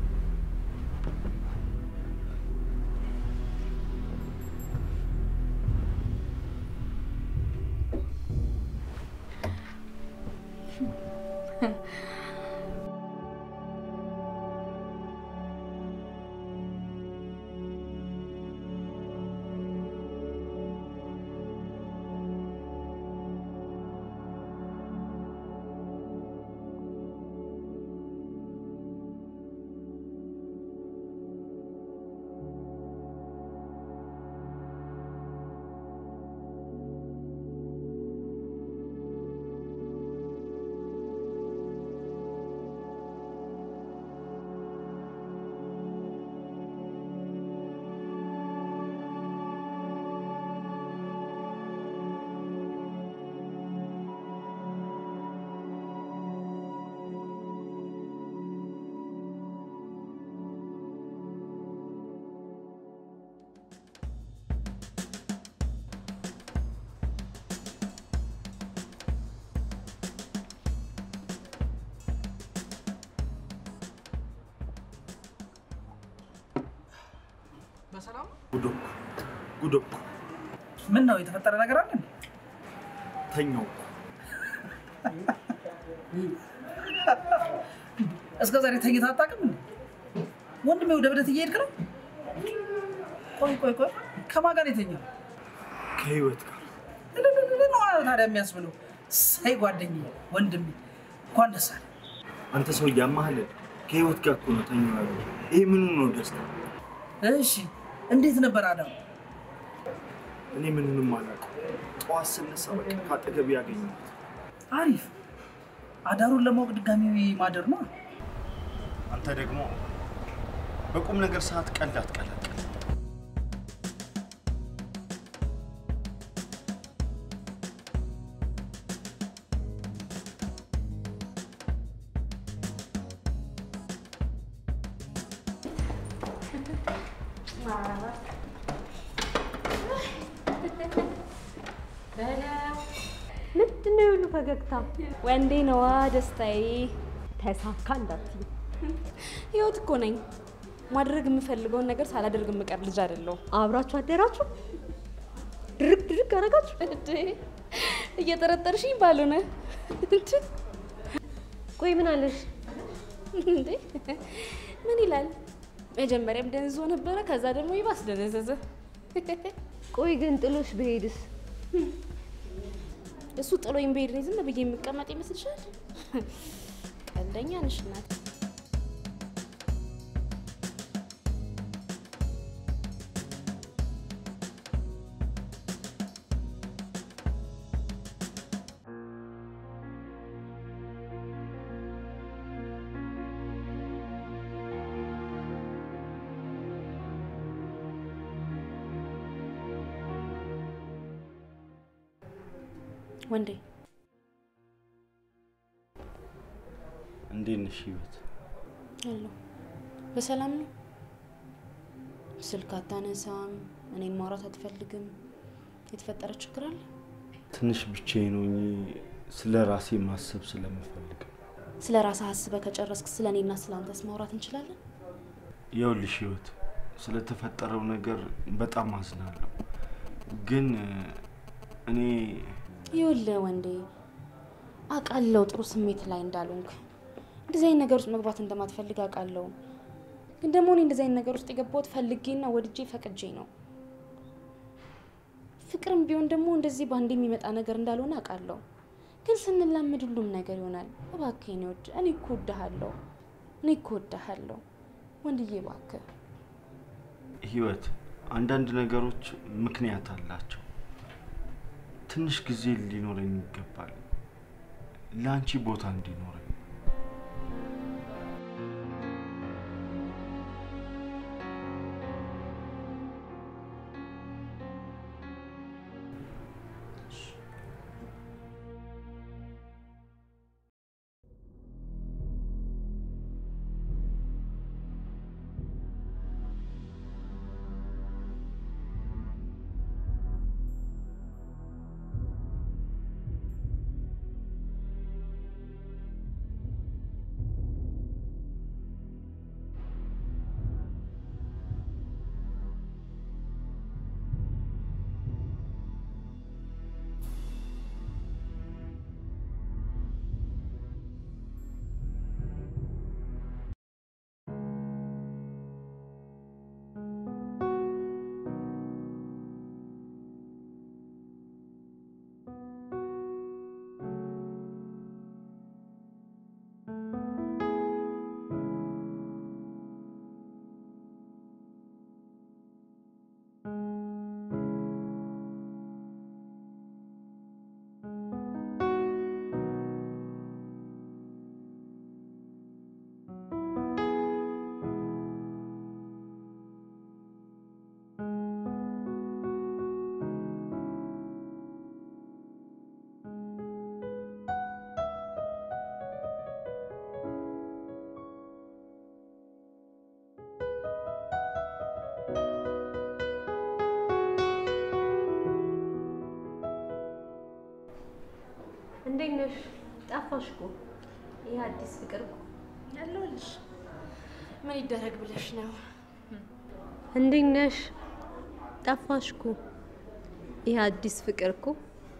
በሰላም ጉዶኩ ጉዶኩ ምን ነው የተፈጠረ ነገር አለ እንዴ? ተኛው እኮ። እስከ ዛሬ ተኝታ አታውቅም እንዴ? ወንድሜ ወደ ብደት እየሄድክ ነው? ቆይ ቆይ ቆይ ከማን ጋር ነው የተኛው? ከህይወት ጋር እልልልል ነው ታዲያ የሚያስብለው። ሳይ ጓደኛዬ፣ ወንድሜ እንኳን ደስ አለ። አንተ ሰው እያማህልን ከህይወት ጋር እኮ ነው ተኛው ያለው። ይሄ ምኑ ነው ደስታ? እሺ እንዴት ነበር አዳም? እኔ ምንንም አላውቅም። ጠዋት ስነሳ በቃ ከአጠገቤ ያገኘሁት አሪፍ አዳሩን ለማወቅ ድጋሚ ማደር ነው። አንተ ደግሞ በቁም ነገር ሰዓት ቀልድ አትቀላቅል። ምንድን ነው የሁሉ ፈገግታ? ወንዴ ነዋ ደስታዬ። ተሳካ እንዳትዪ። ህይወት እኮ ነኝ። ማድረግ የምፈልገውን ነገር ሳላደርግ የምቀር ልጅ አይደለሁም። አብራችሁ አደራችሁ? ድርቅ ድርቅ አደረጋችሁ? እንዴ እየጠረጠርሽኝ ባልሆነ እንጂ ቆይ ምን አለሽ? እንዴ ምን ይላል? መጀመሪያም ደንዝዞ ነበረ፣ ከዛ ደግሞ ይባስ ደነዘዘ። ቆይ ግን ጥሎሽ ብሄድስ? እሱ ጥሎኝ ብሄድ እኔ ዝም ብዬ የምቀመጥ ይመስልሻል? ቀልደኛ ነሽ እናት። ወንዴ እንዴት ነሽ ህይወት? አለሁ። በሰላም ነው? ስልክ አታነሳም፣ እኔን ማውራት አትፈልግም። የተፈጠረ ችግር አለ? ትንሽ ብቻዬን ሆኜ ስለ ራሴ ማሰብ ስለምፈልግ ነው። ስለ ራስህ አስበህ ከጨረስክ ስለ እኔና ስለ አንተስ ማውራት እንችላለን? ይኸውልሽ ህይወት፣ ስለተፈጠረው ነገር በጣም አዝናለሁ። ግን እኔ ይኸውልህ ወንዴ አውቃለሁ ጥሩ ስሜት ላይ እንዳልሆንክ እንደዚህ አይነት ነገር ውስጥ መግባት እንደማትፈልግ አውቃለሁ። ግን ደግሞ እኔ እንደዚህ አይነት ነገር ውስጥ የገባሁት ፈልጌና ወድጄ ፈቅጄ ነው። ፍቅርም ቢሆን ደግሞ እንደዚህ በአንድ የሚመጣ ነገር እንዳልሆነ አውቃለሁ። ግን ስንላመድ ሁሉም ነገር ይሆናል። እባክህ የኔ ውድ፣ እኔ እኮ እወድሃለሁ፣ እኔ እኮ እወድሃለሁ ወንድዬ፣ እባክህ ህይወት አንዳንድ ነገሮች ምክንያት አላቸው። ትንሽ ጊዜ ሊኖረኝ ይገባል፣ ለአንቺ ቦታ እንዲኖረኝ። እንዴት ነሽ? ጠፋሽ እኮ። ይህ አዲስ ፍቅር እኮ። ያለሁልሽ። ምን ይደረግ ብለሽ ነው? እንዴት ነሽ? ጠፋሽ እኮ። ይህ አዲስ ፍቅር እኮ።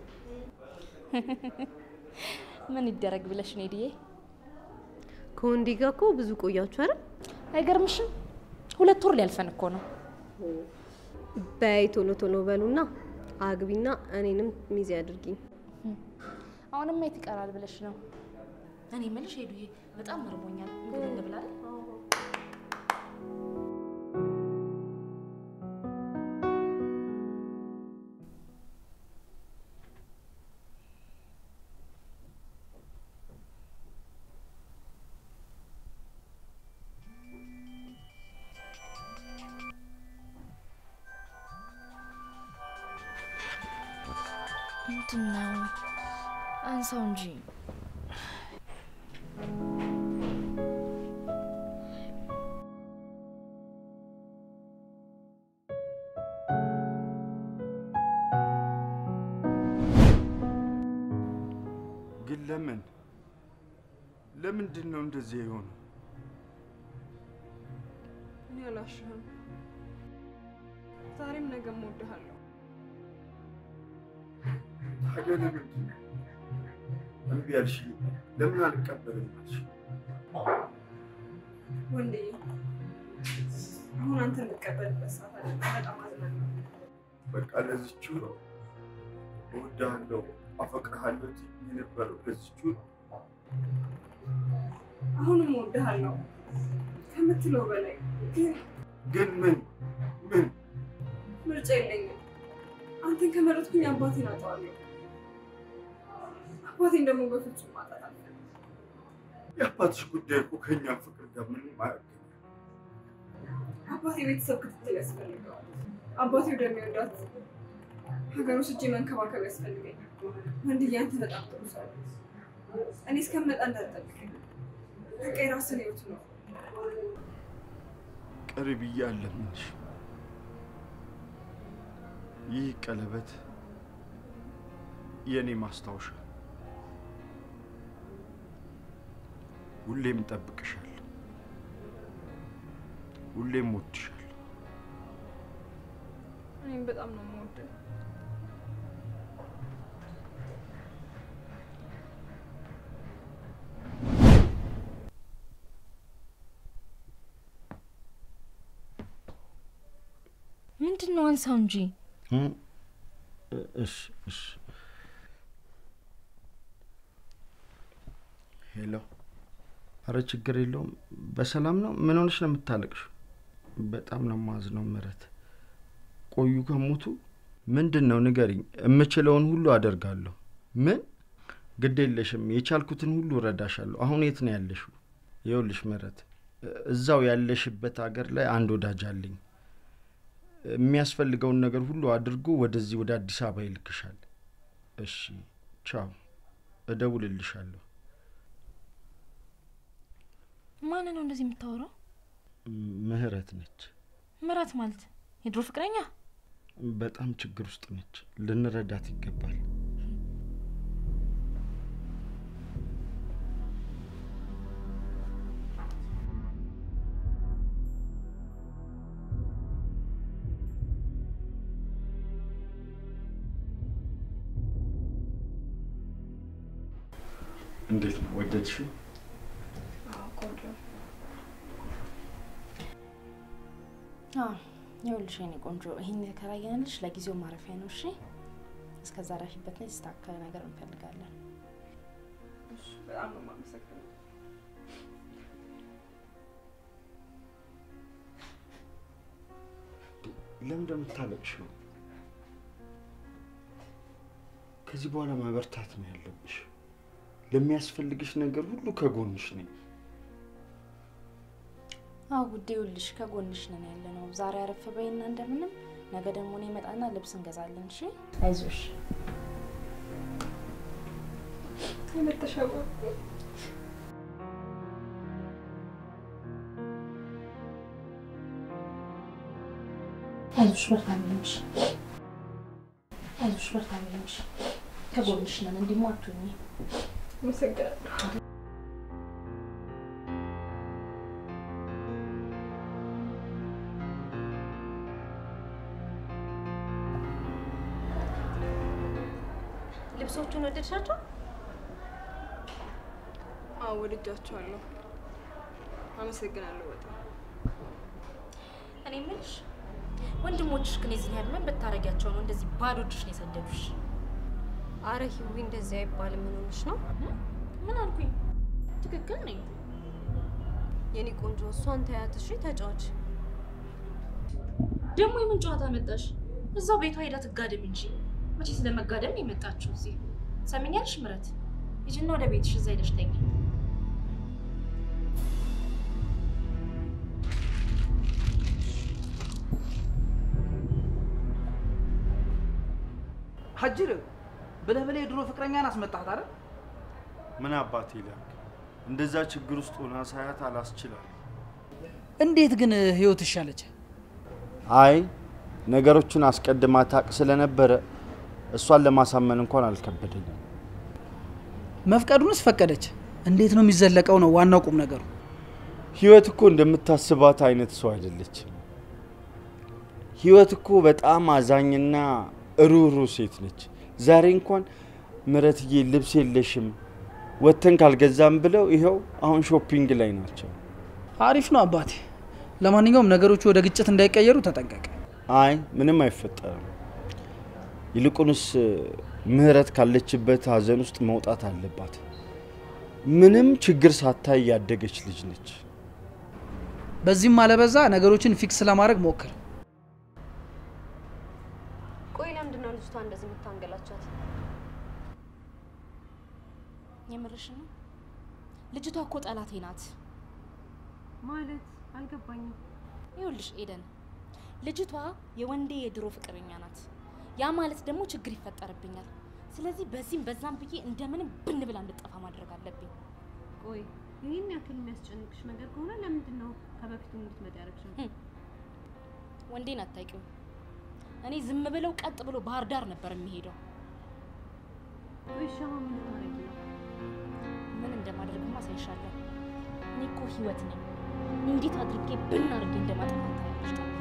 ምን ይደረግ ብለሽ ነው ሄድዬ? ከወንዴ ጋር እኮ ብዙ ቆያችሁ አይደል? አይገርምሽም? ሁለት ወር ሊያልፈን እኮ ነው። በይ ቶሎ ቶሎ በሉና አግቢና እኔንም ሚዜ አድርጊኝ። አሁንም የት ይቀራል ብለሽ ነው? እኔ የምልሽ ሄዱዬ፣ በጣም እርቦኛል። ምግብ እንብላ አይደል? ምንድን ነው? አንሳው እንጂ። ግን ለምን ለምንድን ነው እንደዚህ የሆነው? እኔ አላሽህም። ዛሬም ነገም እወድሃለሁ። ታዲያ ለምንድን ነው እምቢ ያልሽኝ? ለምን አልቀበልም አልሽ? ወንዴ አሁን አንተ የምትቀበልበት ሰዓት አይደለም። በጣም አዝናለሁ። በቃ ለዚችው ነው እወድሃለሁ፣ አፈቅርሃለሁ ትይኝ የነበረው ለዚችው ነው። አሁንም እወድሃለሁ ከምትለው በላይ ግን ግን ምን ምን ምርጫ የለኝም። አንተን ከመረጥኩኝ አባቴን አጣዋለሁ። አባቴን ደግሞ በፍጹም ማጣት አልፈልግም። የአባትሽ ጉዳይ እኮ ከእኛ ፍቅር ጋር ምንም አያገናኝም። አባቴ ቤተሰብ ክትትል ያስፈልገዋል። አባቴ ወደሚወዳት ሀገር ወስጄ መንከባከብ ያስፈልገኛል። ወንድዬ አንተ በጣም ጥሩ ሰው ነህ። እኔ እስከምመጣ እንዳትጠብቀኝ። በቃ የራስህን ህይወት ነው። ቅሪ ብዬ አለምንሽ። ይህ ቀለበት የእኔ ማስታወሻ፣ ሁሌም እጠብቅሻለሁ፣ ሁሌም እወድሻለሁ። እኔም በጣም ነው የምወደው። ምንድን ነው? አንሳው እንጂ። እሺ እሺ። ሄሎ። አረ ችግር የለውም። በሰላም ነው? ምን ሆነሽ ነው የምታለቅሽው? በጣም ነው ማዝነው ምረት። ቆዩ ከሞቱ ምንድን ነው ንገሪኝ። የምችለውን ሁሉ አደርጋለሁ። ምን ግድ የለሽም፣ የቻልኩትን ሁሉ እረዳሻለሁ። አሁን የት ነው ያለሽው? ይኸውልሽ ምረት፣ እዛው ያለሽበት ሀገር ላይ አንድ ወዳጅ አለኝ። የሚያስፈልገውን ነገር ሁሉ አድርጎ ወደዚህ ወደ አዲስ አበባ ይልክሻል። እሺ፣ ቻው፣ እደውልልሻለሁ። ማን ነው እንደዚህ የምታወራው? ምህረት ነች። ምራት ማለት የድሮ ፍቅረኛ? በጣም ችግር ውስጥ ነች። ልንረዳት ይገባል። እንዴት ነው ወደድሽው? ቆንጆ አዎ፣ ይኸውልሽ የኔ ቆንጆ ይህን የተከራየንልሽ ለጊዜው ማረፊያ ነው። እሺ፣ እስከዛ ራፊበትና የተስተካከለ ነገር እንፈልጋለን። በጣም ነው የማመሰግነው። ለምን እንደምታለቅሽው? ከዚህ በኋላ ማበርታት ነው ያለብሽ። ለሚያስፈልግሽ ነገር ሁሉ ከጎንሽ ነኝ። አዎ ውዴ፣ ይኸውልሽ ከጎንሽ ነን ያለ ነው። ዛሬ አረፍ በይና እንደምንም፣ ነገ ደግሞ እኔ እመጣና ልብስ እንገዛለን። እሺ፣ አይዞሽ። የመተሻወ አይዞሽ፣ በርታ ብለሽ አይዞሽ፣ በርታ ብለሽ ከጎንሽ ነን። እንዲሞ አትሁኚ። አመሰግናለሁ። ልብሶቹን ወደድሻቸው? አዎ ወድጃቸዋለሁ። አመሰግናለሁ በጣም እኔ የምልሽ ወንድሞችሽ ግን የዚህ ያህል ምን ብታረጊያቸው ነው እንደዚህ ባዶ እጅሽን የሰደዱሽ? አረ ሂዊ እንደዚህ አይባልም። ምን ሆነሽ ነው? ምን አልኩኝ? ትክክል ነኝ። የኔ ቆንጆ እሷን ተያት እሺ፣ ተጫዋች ደግሞ የምን ጨዋታ መጣሽ? እዛው ቤቷ ሄዳ ትጋደም እንጂ መቼ ስለ መጋደም ነው የመጣችው እዚህ? ሰምኛልሽ ምረት፣ ሂጂና ወደ ቤትሽ እዛ ሄደሽ ተኝ። ሀጅር ብለህ ብለህ የድሮ ፍቅረኛን አስመጣት አይደል? ምን አባት ይላል። እንደዛ ችግር ውስጥ ሆና ሳያት አላስችላል። እንዴት ግን ህይወት ይሻለች? አይ ነገሮቹን አስቀድማ ታቅ ስለነበረ እሷን ለማሳመን እንኳን አልከበደኝም። መፍቀዱንስ ፈቀደች። እንዴት ነው የሚዘለቀው ነው ዋናው ቁም ነገሩ። ህይወት እኮ እንደምታስባት አይነት ሰው አይደለችም። ህይወት እኮ በጣም አዛኝና ሩህሩህ ሴት ነች። ዛሬ እንኳን ምረትዬ ልብስ የለሽም ወጥተን ካልገዛም ብለው ይኸው አሁን ሾፒንግ ላይ ናቸው። አሪፍ ነው አባቴ። ለማንኛውም ነገሮቹ ወደ ግጭት እንዳይቀየሩ ተጠንቀቅ። አይ ምንም አይፈጠርም። ይልቁንስ ምህረት ካለችበት ሀዘን ውስጥ መውጣት አለባት። ምንም ችግር ሳታይ ያደገች ልጅ ነች። በዚህም አለበዛ ነገሮችን ፊክስ ለማድረግ ሞክር። ቆይ ለምንድን ነው ልጅቷ እንደዚህ የምታንገላቻት? የምርሽ ነው? ልጅቷ እኮ ጠላቴ ናት። ማለት አልገባኝም። ይኸውልሽ ኤደን፣ ልጅቷ የወንዴ የድሮ ፍቅረኛ ናት። ያ ማለት ደግሞ ችግር ይፈጠርብኛል። ስለዚህ በዚህም በዛም ብዬ እንደምንም ብን ብላ እንድጠፋ ማድረግ አለብኝ። ቆይ ይህን ያክል የሚያስጨንቅሽ ነገር ከሆነ ለምንድን ነው ከበፊቱ እንድትመጣ ያደረግሽው? ወንዴን አታውቂውም። እኔ ዝም ብለው ቀጥ ብሎ ባህር ዳር ነበር የሚሄደው። ቆይ እሺ አሁን ምን ልታረጊ ነው? ምን እንደማደርግማ አሳይሻለሁ። እኔ እኮ ህይወት ነኝ። እንዴት አድርጌ ብን አድርጌ እንደማጠፋት ታያለሽ። ጠብቂ።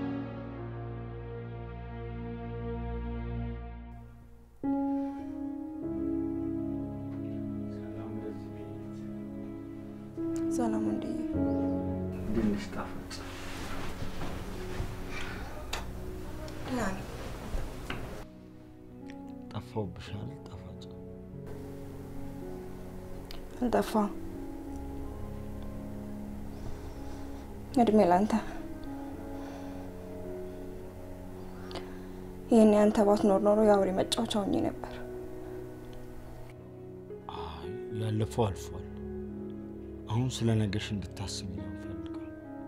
ሰላም ወንድዬ። ትንሽ ጣፈጭ ደህና ነኝ። ጠፋውብሻል። ጣፋጭ አልጠፋም። እድሜ ላንተ። ይህን ያንተ ባትኖር ኖሮ የአውሬ መጫወቻ ሆኜ ነበር። አይ ያለፈው አልፏል። አሁን ስለ ነገሽ እንድታስቢ ነው የምፈልገው።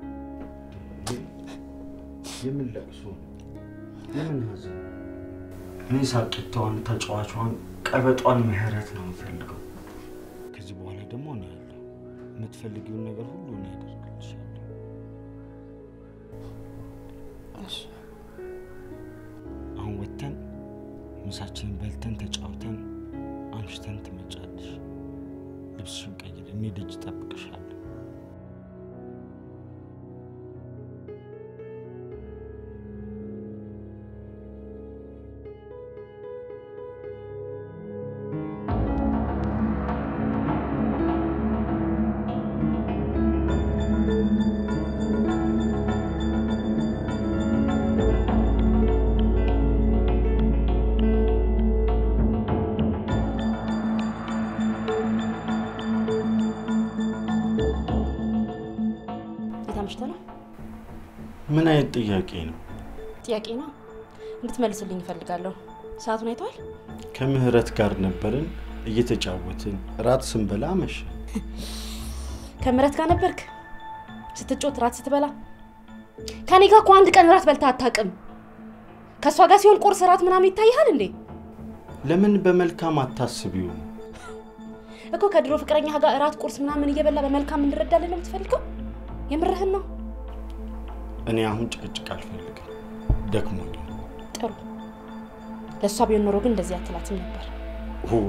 የምን ለቅሶ ነው? የምን ሀዘን? እኔ ሳቂታዋን፣ ተጫዋቿን፣ ቀበጧን ምህረት ነው የምፈልገው። ከዚህ በኋላ ደግሞ እኔ ያለሁ የምትፈልጊውን ነገር ሁሉ እኔ ያደርግልሻለሁ። አሁን ወጥተን ምሳችንን በልተን ተጫውተን አምሽተን ትመጫለሽ። ልብስሽን ቀይር፣ እኔ ደጅ እጠብቅሻለሁ። የት አምሽተህ ነው? ምን አይነት ጥያቄ ነው? ጥያቄ ነው እንድትመልስልኝ እፈልጋለሁ። ሰዓቱን አይተዋል? ከምህረት ጋር ነበርን እየተጫወትን እራት ስንበላ አመሸ። ከምረት ጋር ነበርክ ስትጮት ራት ስትበላ? ከኔ ጋር እኮ አንድ ቀን ራት በልተህ አታውቅም። ከእሷ ጋር ሲሆን ቁርስ ራት ምናምን ይታይሃል እንዴ? ለምን በመልካም አታስቢውም? እኮ ከድሮ ፍቅረኛ ጋር እራት ቁርስ ምናምን እየበላ በመልካም እንረዳለን ነው የምትፈልገው? የምርህን ነው? እኔ አሁን ጭቅጭቅ አልፈልግም፣ ደክሞኛል። ጥሩ። ለእሷ ቢሆን ኖሮ ግን እንደዚህ አትላትም ነበር። ኦ፣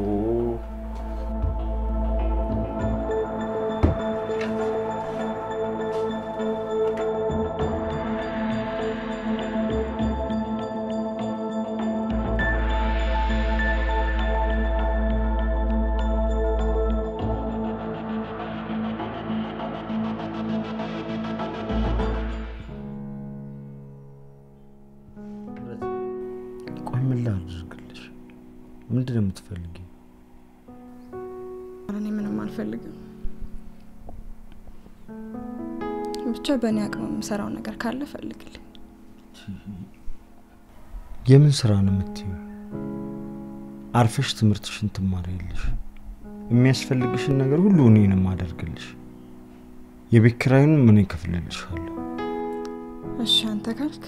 ቆይ ምን ላድርግልሽ? ምንድን ነው የምትፈልጊው? ኧረ እኔ ምንም አልፈልግም። ብቻ በእኔ አቅም የምሰራው ነገር ካለ ፈልግልኝ። የምን ስራ ነው የምትይው? አርፈሽ ትምህርትሽን ትማሪያለሽ። የሚያስፈልግሽን ነገር ሁሉ እኔ ነው የማደርግልሽ። የቤት ኪራዩንም እኔ እከፍልልሻለሁ። እሺ አንተ ካልክ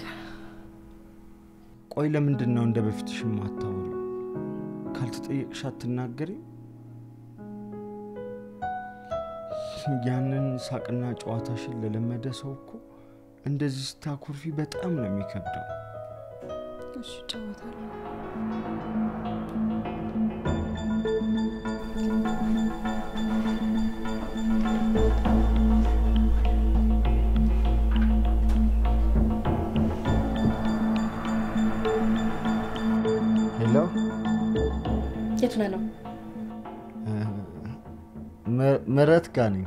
ቆይ ለምንድን ነው እንደ በፊትሽ የማታወሪ? ካልተጠየቅሽ አትናገሪ? ያንን ሳቅና ጨዋታሽን ለለመደ ሰው እኮ እንደዚህ ስታኮርፊ በጣም ነው የሚከብደው። እሺ እጫወታለሁ። ሄሎ፣ የቱ ነህ ነው? ም- ምህረት ጋ ነኝ።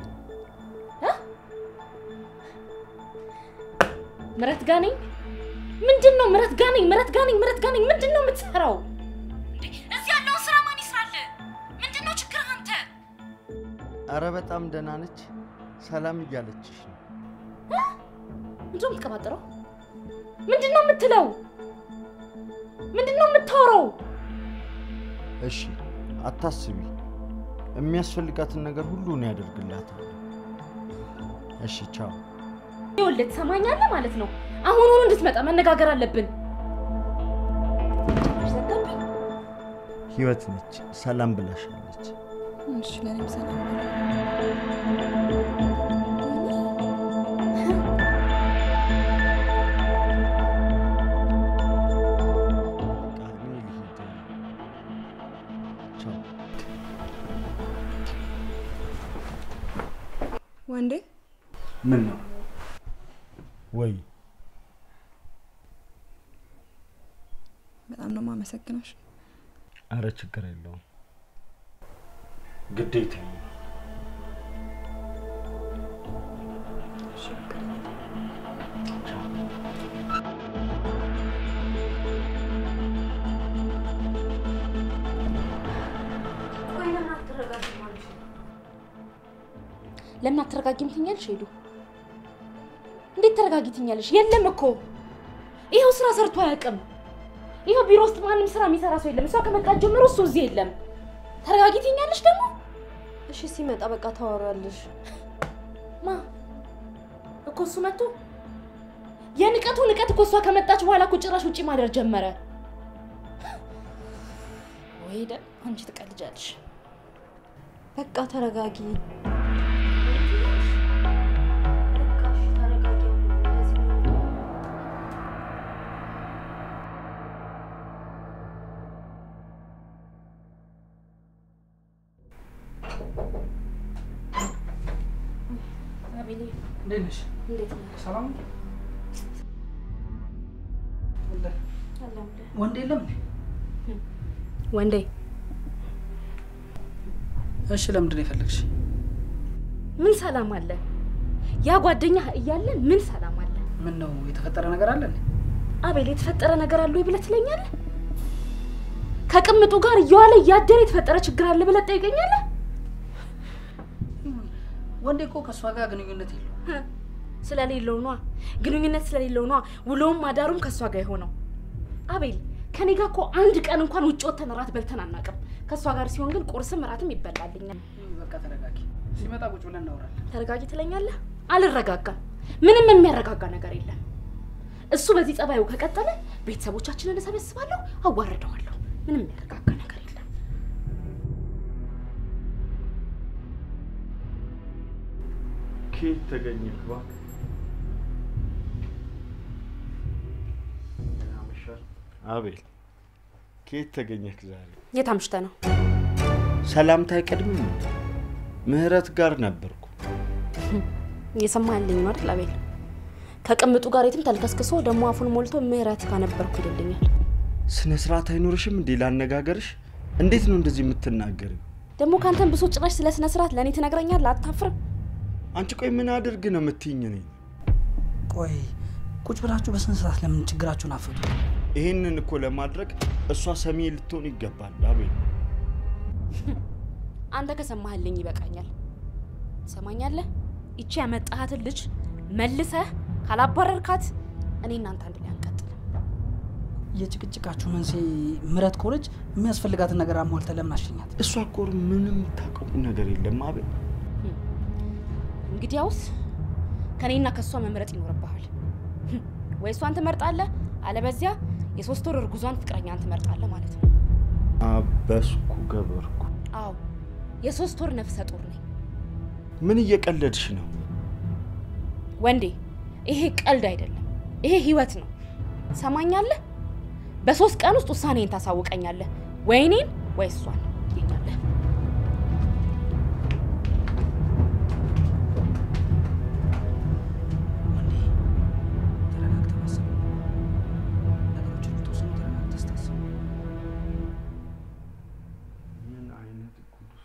ምረት ጋ ነኝ። ምንድን ነው ምረት ጋ ነኝ? ምረት ጋ ነኝ። ምረት ጋ ነኝ። ምንድን ነው የምትሰራው? እዚህ ያለውን ስራ ማን ይስራል? ምንድን ነው ችግርህ አንተ? አረ በጣም ደህና ነች። ሰላም እያለችሽ ነው። ምንድን ነው የምትቀባጥረው? ምንድን ነው የምትለው? ምንድን ነው የምታወራው? እሺ አታስቢ፣ የሚያስፈልጋትን ነገር ሁሉ እኔ ያደርግላታለሁ። እሺ ቻው። ይኸውልህ ትሰማኛለህ ማለት ነው። አሁኑኑ እንድትመጣ መነጋገር አለብን። ዘጋብኝ። ህይወት ነች፣ ሰላም ብላሻለች። እሺ ለእኔም ሰላም በለኝ። በቃ እኔ ልሂድ። ቻው። ወንዴ ምን ነው ወይ? በጣም ነው የማመሰግነሽ። አረ ችግር የለውም ግዴታ ነው። ለምን አትረጋጊም ትኛለሽ? ሄዱ እንዴት ተረጋጊ ትኛለሽ? የለም እኮ ይኸው ስራ ሰርቶ አያውቅም። ይኸው ቢሮ ውስጥ ማንም ስራ የሚሰራ ሰው የለም። እሷ ከመጣች ጀምሮ እሱ እዚህ የለም። ተረጋጊ ትይኛለሽ ደግሞ እሺ ሲመጣ በቃ ታወራለሽ። ማ እኮ እሱ መጥቶ የንቀቱ ንቀት እኮ እሷ ከመጣች በኋላ እኮ ጭራሽ ውጪ ማደር ጀመረ። ወይ ደ አንቺ ትቀልጃለሽ። በቃ ተረጋጊ። አቤሌ እንዴት ነሽ? እንዴት ነህ? ሰላም ነው? አለሁልህ። ወንድ የለም እንዴ? ወንዴ እሺ፣ ለምንድን ነው የፈለግሽ? ምን ሰላም አለ? ያ ጓደኛ እያለ ምን ሰላም አለ? ምን ነው የተፈጠረ ነገር አለ እንዴ? አቤል የተፈጠረ ነገር አለ ወይ ብለህ ትለኛለህ? ከቅምጡ ጋር እየዋለ እያደረ የተፈጠረ ችግር አለ ብለህ ትጠይቀኛለህ? ወንዴ እኮ ከእሷ ጋር ግንኙነት የለው። ህ፣ ስለሌለው ነዋ። ግንኙነት ስለሌለው ነዋ። ውሎውም አዳሩም ከእሷ ጋር የሆነው። አቤል ከኔ ጋር እኮ አንድ ቀን እንኳን ውጭ ወጥተን እራት በልተን አናውቅም። ከእሷ ጋር ሲሆን ግን ቁርስም እራትም ይበላልኛል። በቃ ተረጋጊ። ሲመጣ ቁጭ ብለን እናወራለን። ተረጋጊ ትለኛለህ? አልረጋጋም። ምንም የሚያረጋጋ ነገር የለም። እሱ በዚህ ጸባዩ ከቀጠለ ቤተሰቦቻችንን እሰበስባለሁ፣ አዋርደዋለሁ። ምንም የሚያረጋጋ ነገር የለም። ከየት ተገኘህ እባክህ? አቤል ከየት ተገኘህ ዛሬ? የት አምሽተህ ነው? ሰላምታ አይቀድምም? እንዴ? ምህረት ጋር ነበርኩ። እየሰማህልኝ ነው አይደል አቤል? ከቅምጡ ጋር የትም ተልከስክሶ ደግሞ አፉን ሞልቶ ምህረት ጋር ነበርኩ ይልልኛል። ስነ ስርዓት አይኖርሽም እንዴ ላነጋገርሽ? እንዴት ነው እንደዚህ የምትናገሪው? ደግሞ ከአንተን ብሶ ጭራሽ ስለ ስነ ስርዓት ለእኔ ትነግረኛለህ? አታፍርም? አንቺ ቆይ ምን አድርግ ነው የምትይኝ? እኔ ቆይ ቁጭ ብላችሁ በስነ ስርዓት ለምን ችግራችሁን አፈቱ? ይህንን እኮ ለማድረግ እሷ ሰሚ ልትሆን ይገባል። አቤል አንተ ከሰማህልኝ ይበቃኛል። ትሰማኛለህ? ይቺ ያመጣሃትን ልጅ መልሰህ ካላባረርካት እኔ እናንተ አንድ ላይ አንቀጥልም። የጭቅጭቃችሁ መንስኤ ምረት ከሆነች የሚያስፈልጋትን ነገር አሟልተ ለምን አሸኛት? እሷ እኮ ምንም ታውቀው ነገር የለም አቤል። እንግዲያውስ ከኔና ከእሷ መምረጥ ይኖርብሃል። ወይ እሷን ትመርጣለህ፣ አለበዚያ የሶስት ወር እርጉዟን ፍቅረኛን ትመርጣለህ ማለት ነው። አበስኩ ገበርኩ። አዎ የሶስት ወር ነፍሰ ጡር ነኝ ምን እየቀለድሽ ነው? ወንዴ። ይሄ ቀልድ አይደለም፣ ይሄ ህይወት ነው። ሰማኛለህ? በሶስት ቀን ውስጥ ውሳኔን ታሳውቀኛለህ። ወይ እኔን ወይ እሷን ትይኛለህ። ወንዴ ተረጋግተህ ማሰብ ነገሮችን የምትወስኑ ተረጋግተህ ስታስብ ምን አይነት ቅዱስ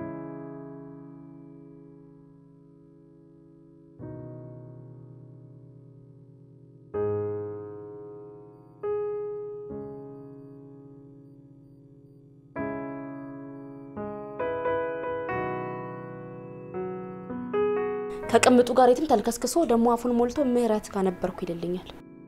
ከቅምጡ ጋር የትም ተልከስክሶ ደግሞ አፉን ሞልቶ ምህረት ጋር ነበርኩ ይልልኛል።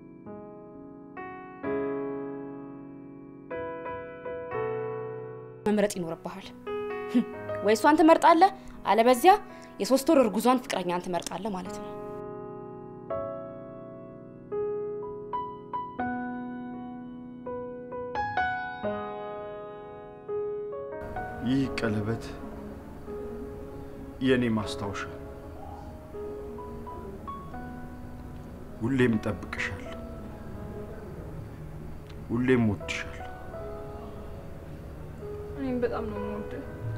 መምረጥ ይኖርብሃል። ወይ እሷን ትመርጣለህ፣ አለበዚያ የሶስት ወር እርጉዟን ፍቅረኛን ትመርጣለህ ማለት ነው። ይህ ቀለበት የእኔ ማስታወሻ፣ ሁሌም እጠብቅሻለሁ፣ ሁሌም እወድሻለሁ። እኔም በጣም ነው የምወደው።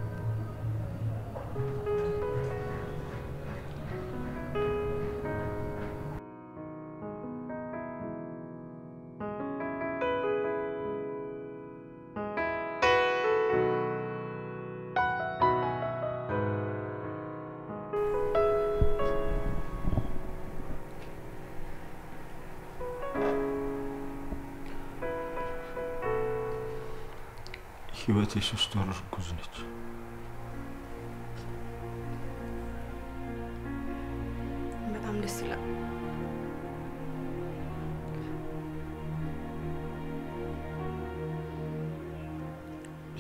ህይወት የሶስት ወር እርጉዝ ነች። በጣም ደስ ይላል።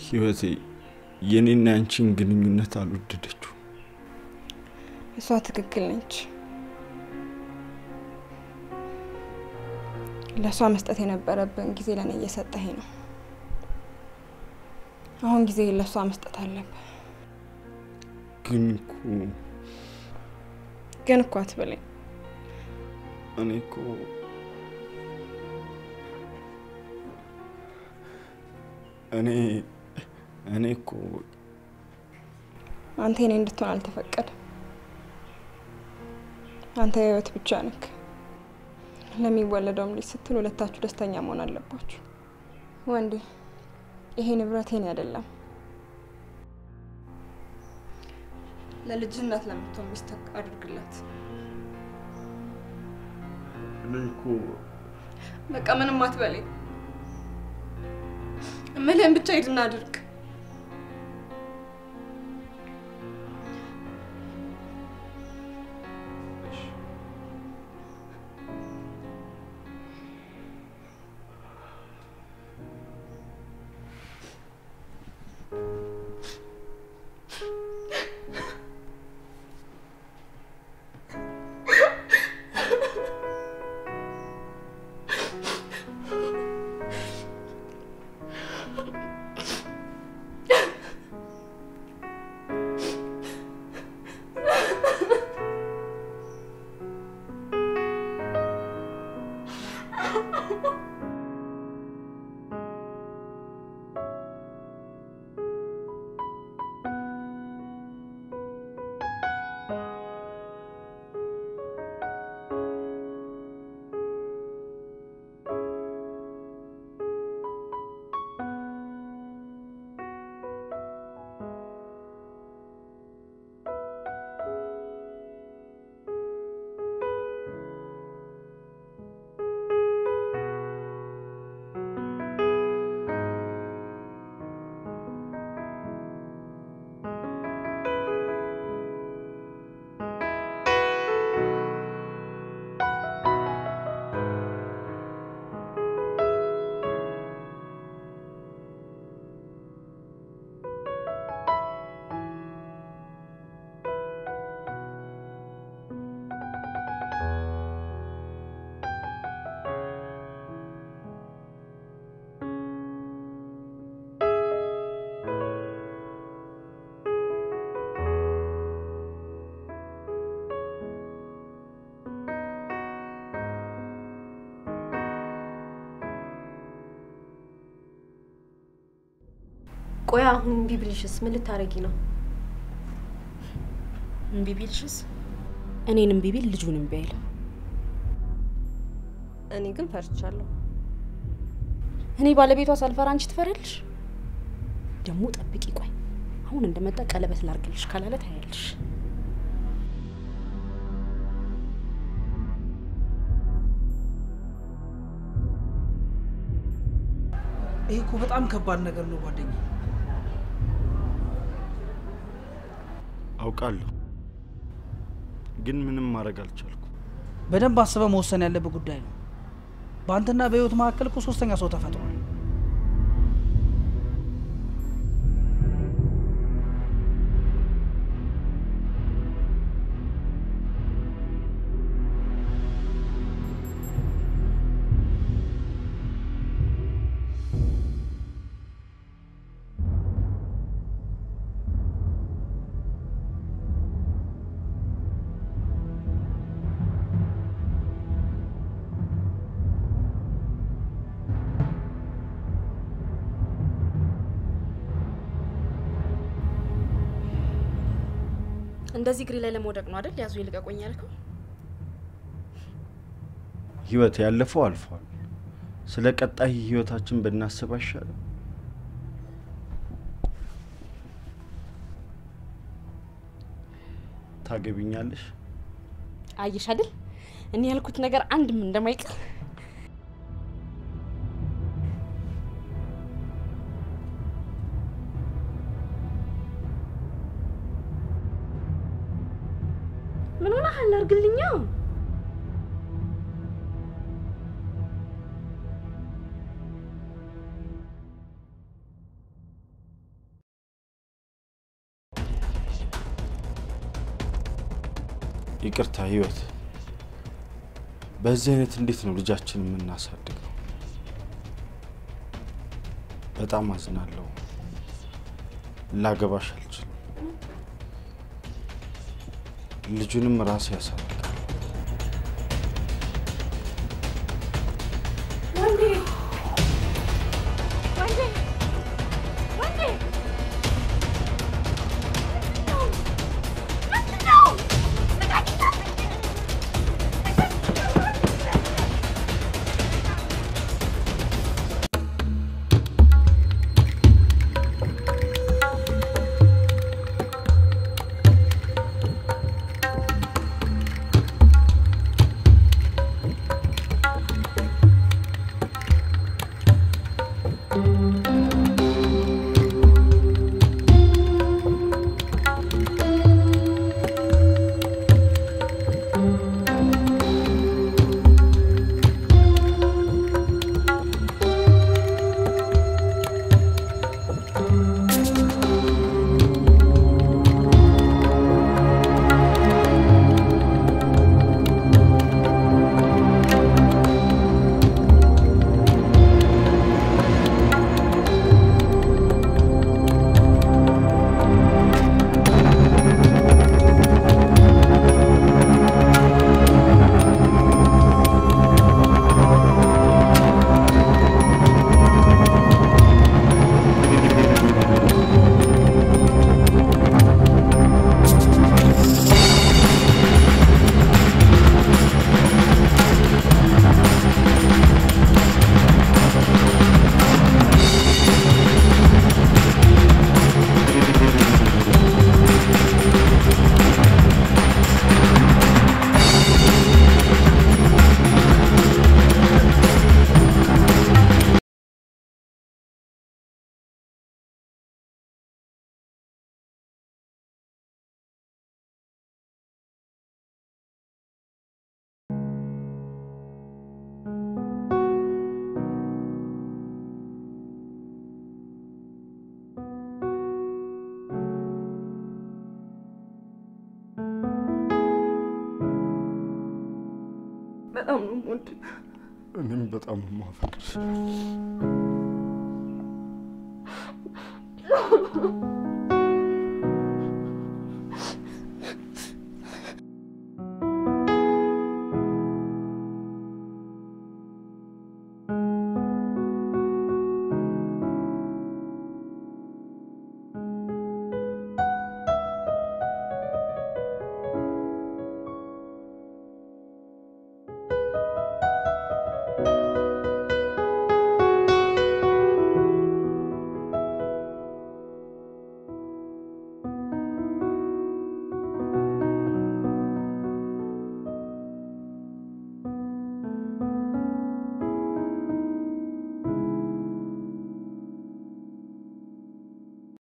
ህይወቴ የኔና ያንቺን ግንኙነት አልወደደችው። እሷ ትክክል ነች። ለእሷ መስጠት የነበረብን ጊዜ ለእኔ እየሰጠኸኝ ነው። አሁን ጊዜ ለእሷ መስጠት አለብን። ግን እኮ ግን እኮ አትበለኝ። እኔ እኮ እኔ እኔ እኮ አንተ የኔ እንድትሆን አልተፈቀደም። አንተ የህይወት ብቻ ነክ። ለሚወለደውም ልጅ ስትል ሁለታችሁ ደስተኛ መሆን አለባችሁ። ወንዴ ይሄ ንብረት የኔ አይደለም። ለልጅነት ለምትሆን ሚስት አድርግላት። እኔ እኮ በቃ ምንም አትበለኝ። እምልህን ብቻ ሂድና አድርግ። ቆይ አሁን እምቢ ብልሽስ ምን ልታረጊ ነው? እምቢ ቢልሽስ? እኔን እምቢ ቢል ልጁን እምቢ አይልም። እኔ ግን ፈርቻለሁ። እኔ ባለቤቷ ሳልፈራ አንቺ ትፈሪያለሽ? ደግሞ ጠብቂ፣ ቆይ አሁን እንደመጣ ቀለበት ላርግልሽ ካላለ ታያለሽ። ይሄ እኮ በጣም ከባድ ነገር ነው ጓደኛ። አውቃለሁ፣ ግን ምንም ማድረግ አልቻልኩም። በደንብ አስበህ መወሰን ያለብህ ጉዳይ ነው። በአንተና በህይወት መካከል እኮ ሶስተኛ ሰው ተፈጥሯል። እንደዚህ እግሬ ላይ ለመውደቅ ነው አይደል? ያዙ ይልቀቁኝ ያልከው። ህይወት ያለፈው አልፏል። ስለ ቀጣይ ህይወታችን ብናስብ አይሻልም? ታገቢኛለሽ? አየሽ አይደል? እኔ ያልኩት ነገር አንድም እንደማይቀር ምን ሆነሃል? አድርግልኛ። ይቅርታ ህይወት፣ በዚህ አይነት እንዴት ነው ልጃችን የምናሳድገው? በጣም አዝናለሁ። ላገባሽ አልችልም። ልጁንም ራሴ ያሳድጋል። በጣም ነው የምወድህ። እኔም በጣም ነው የማፈቅርሽ።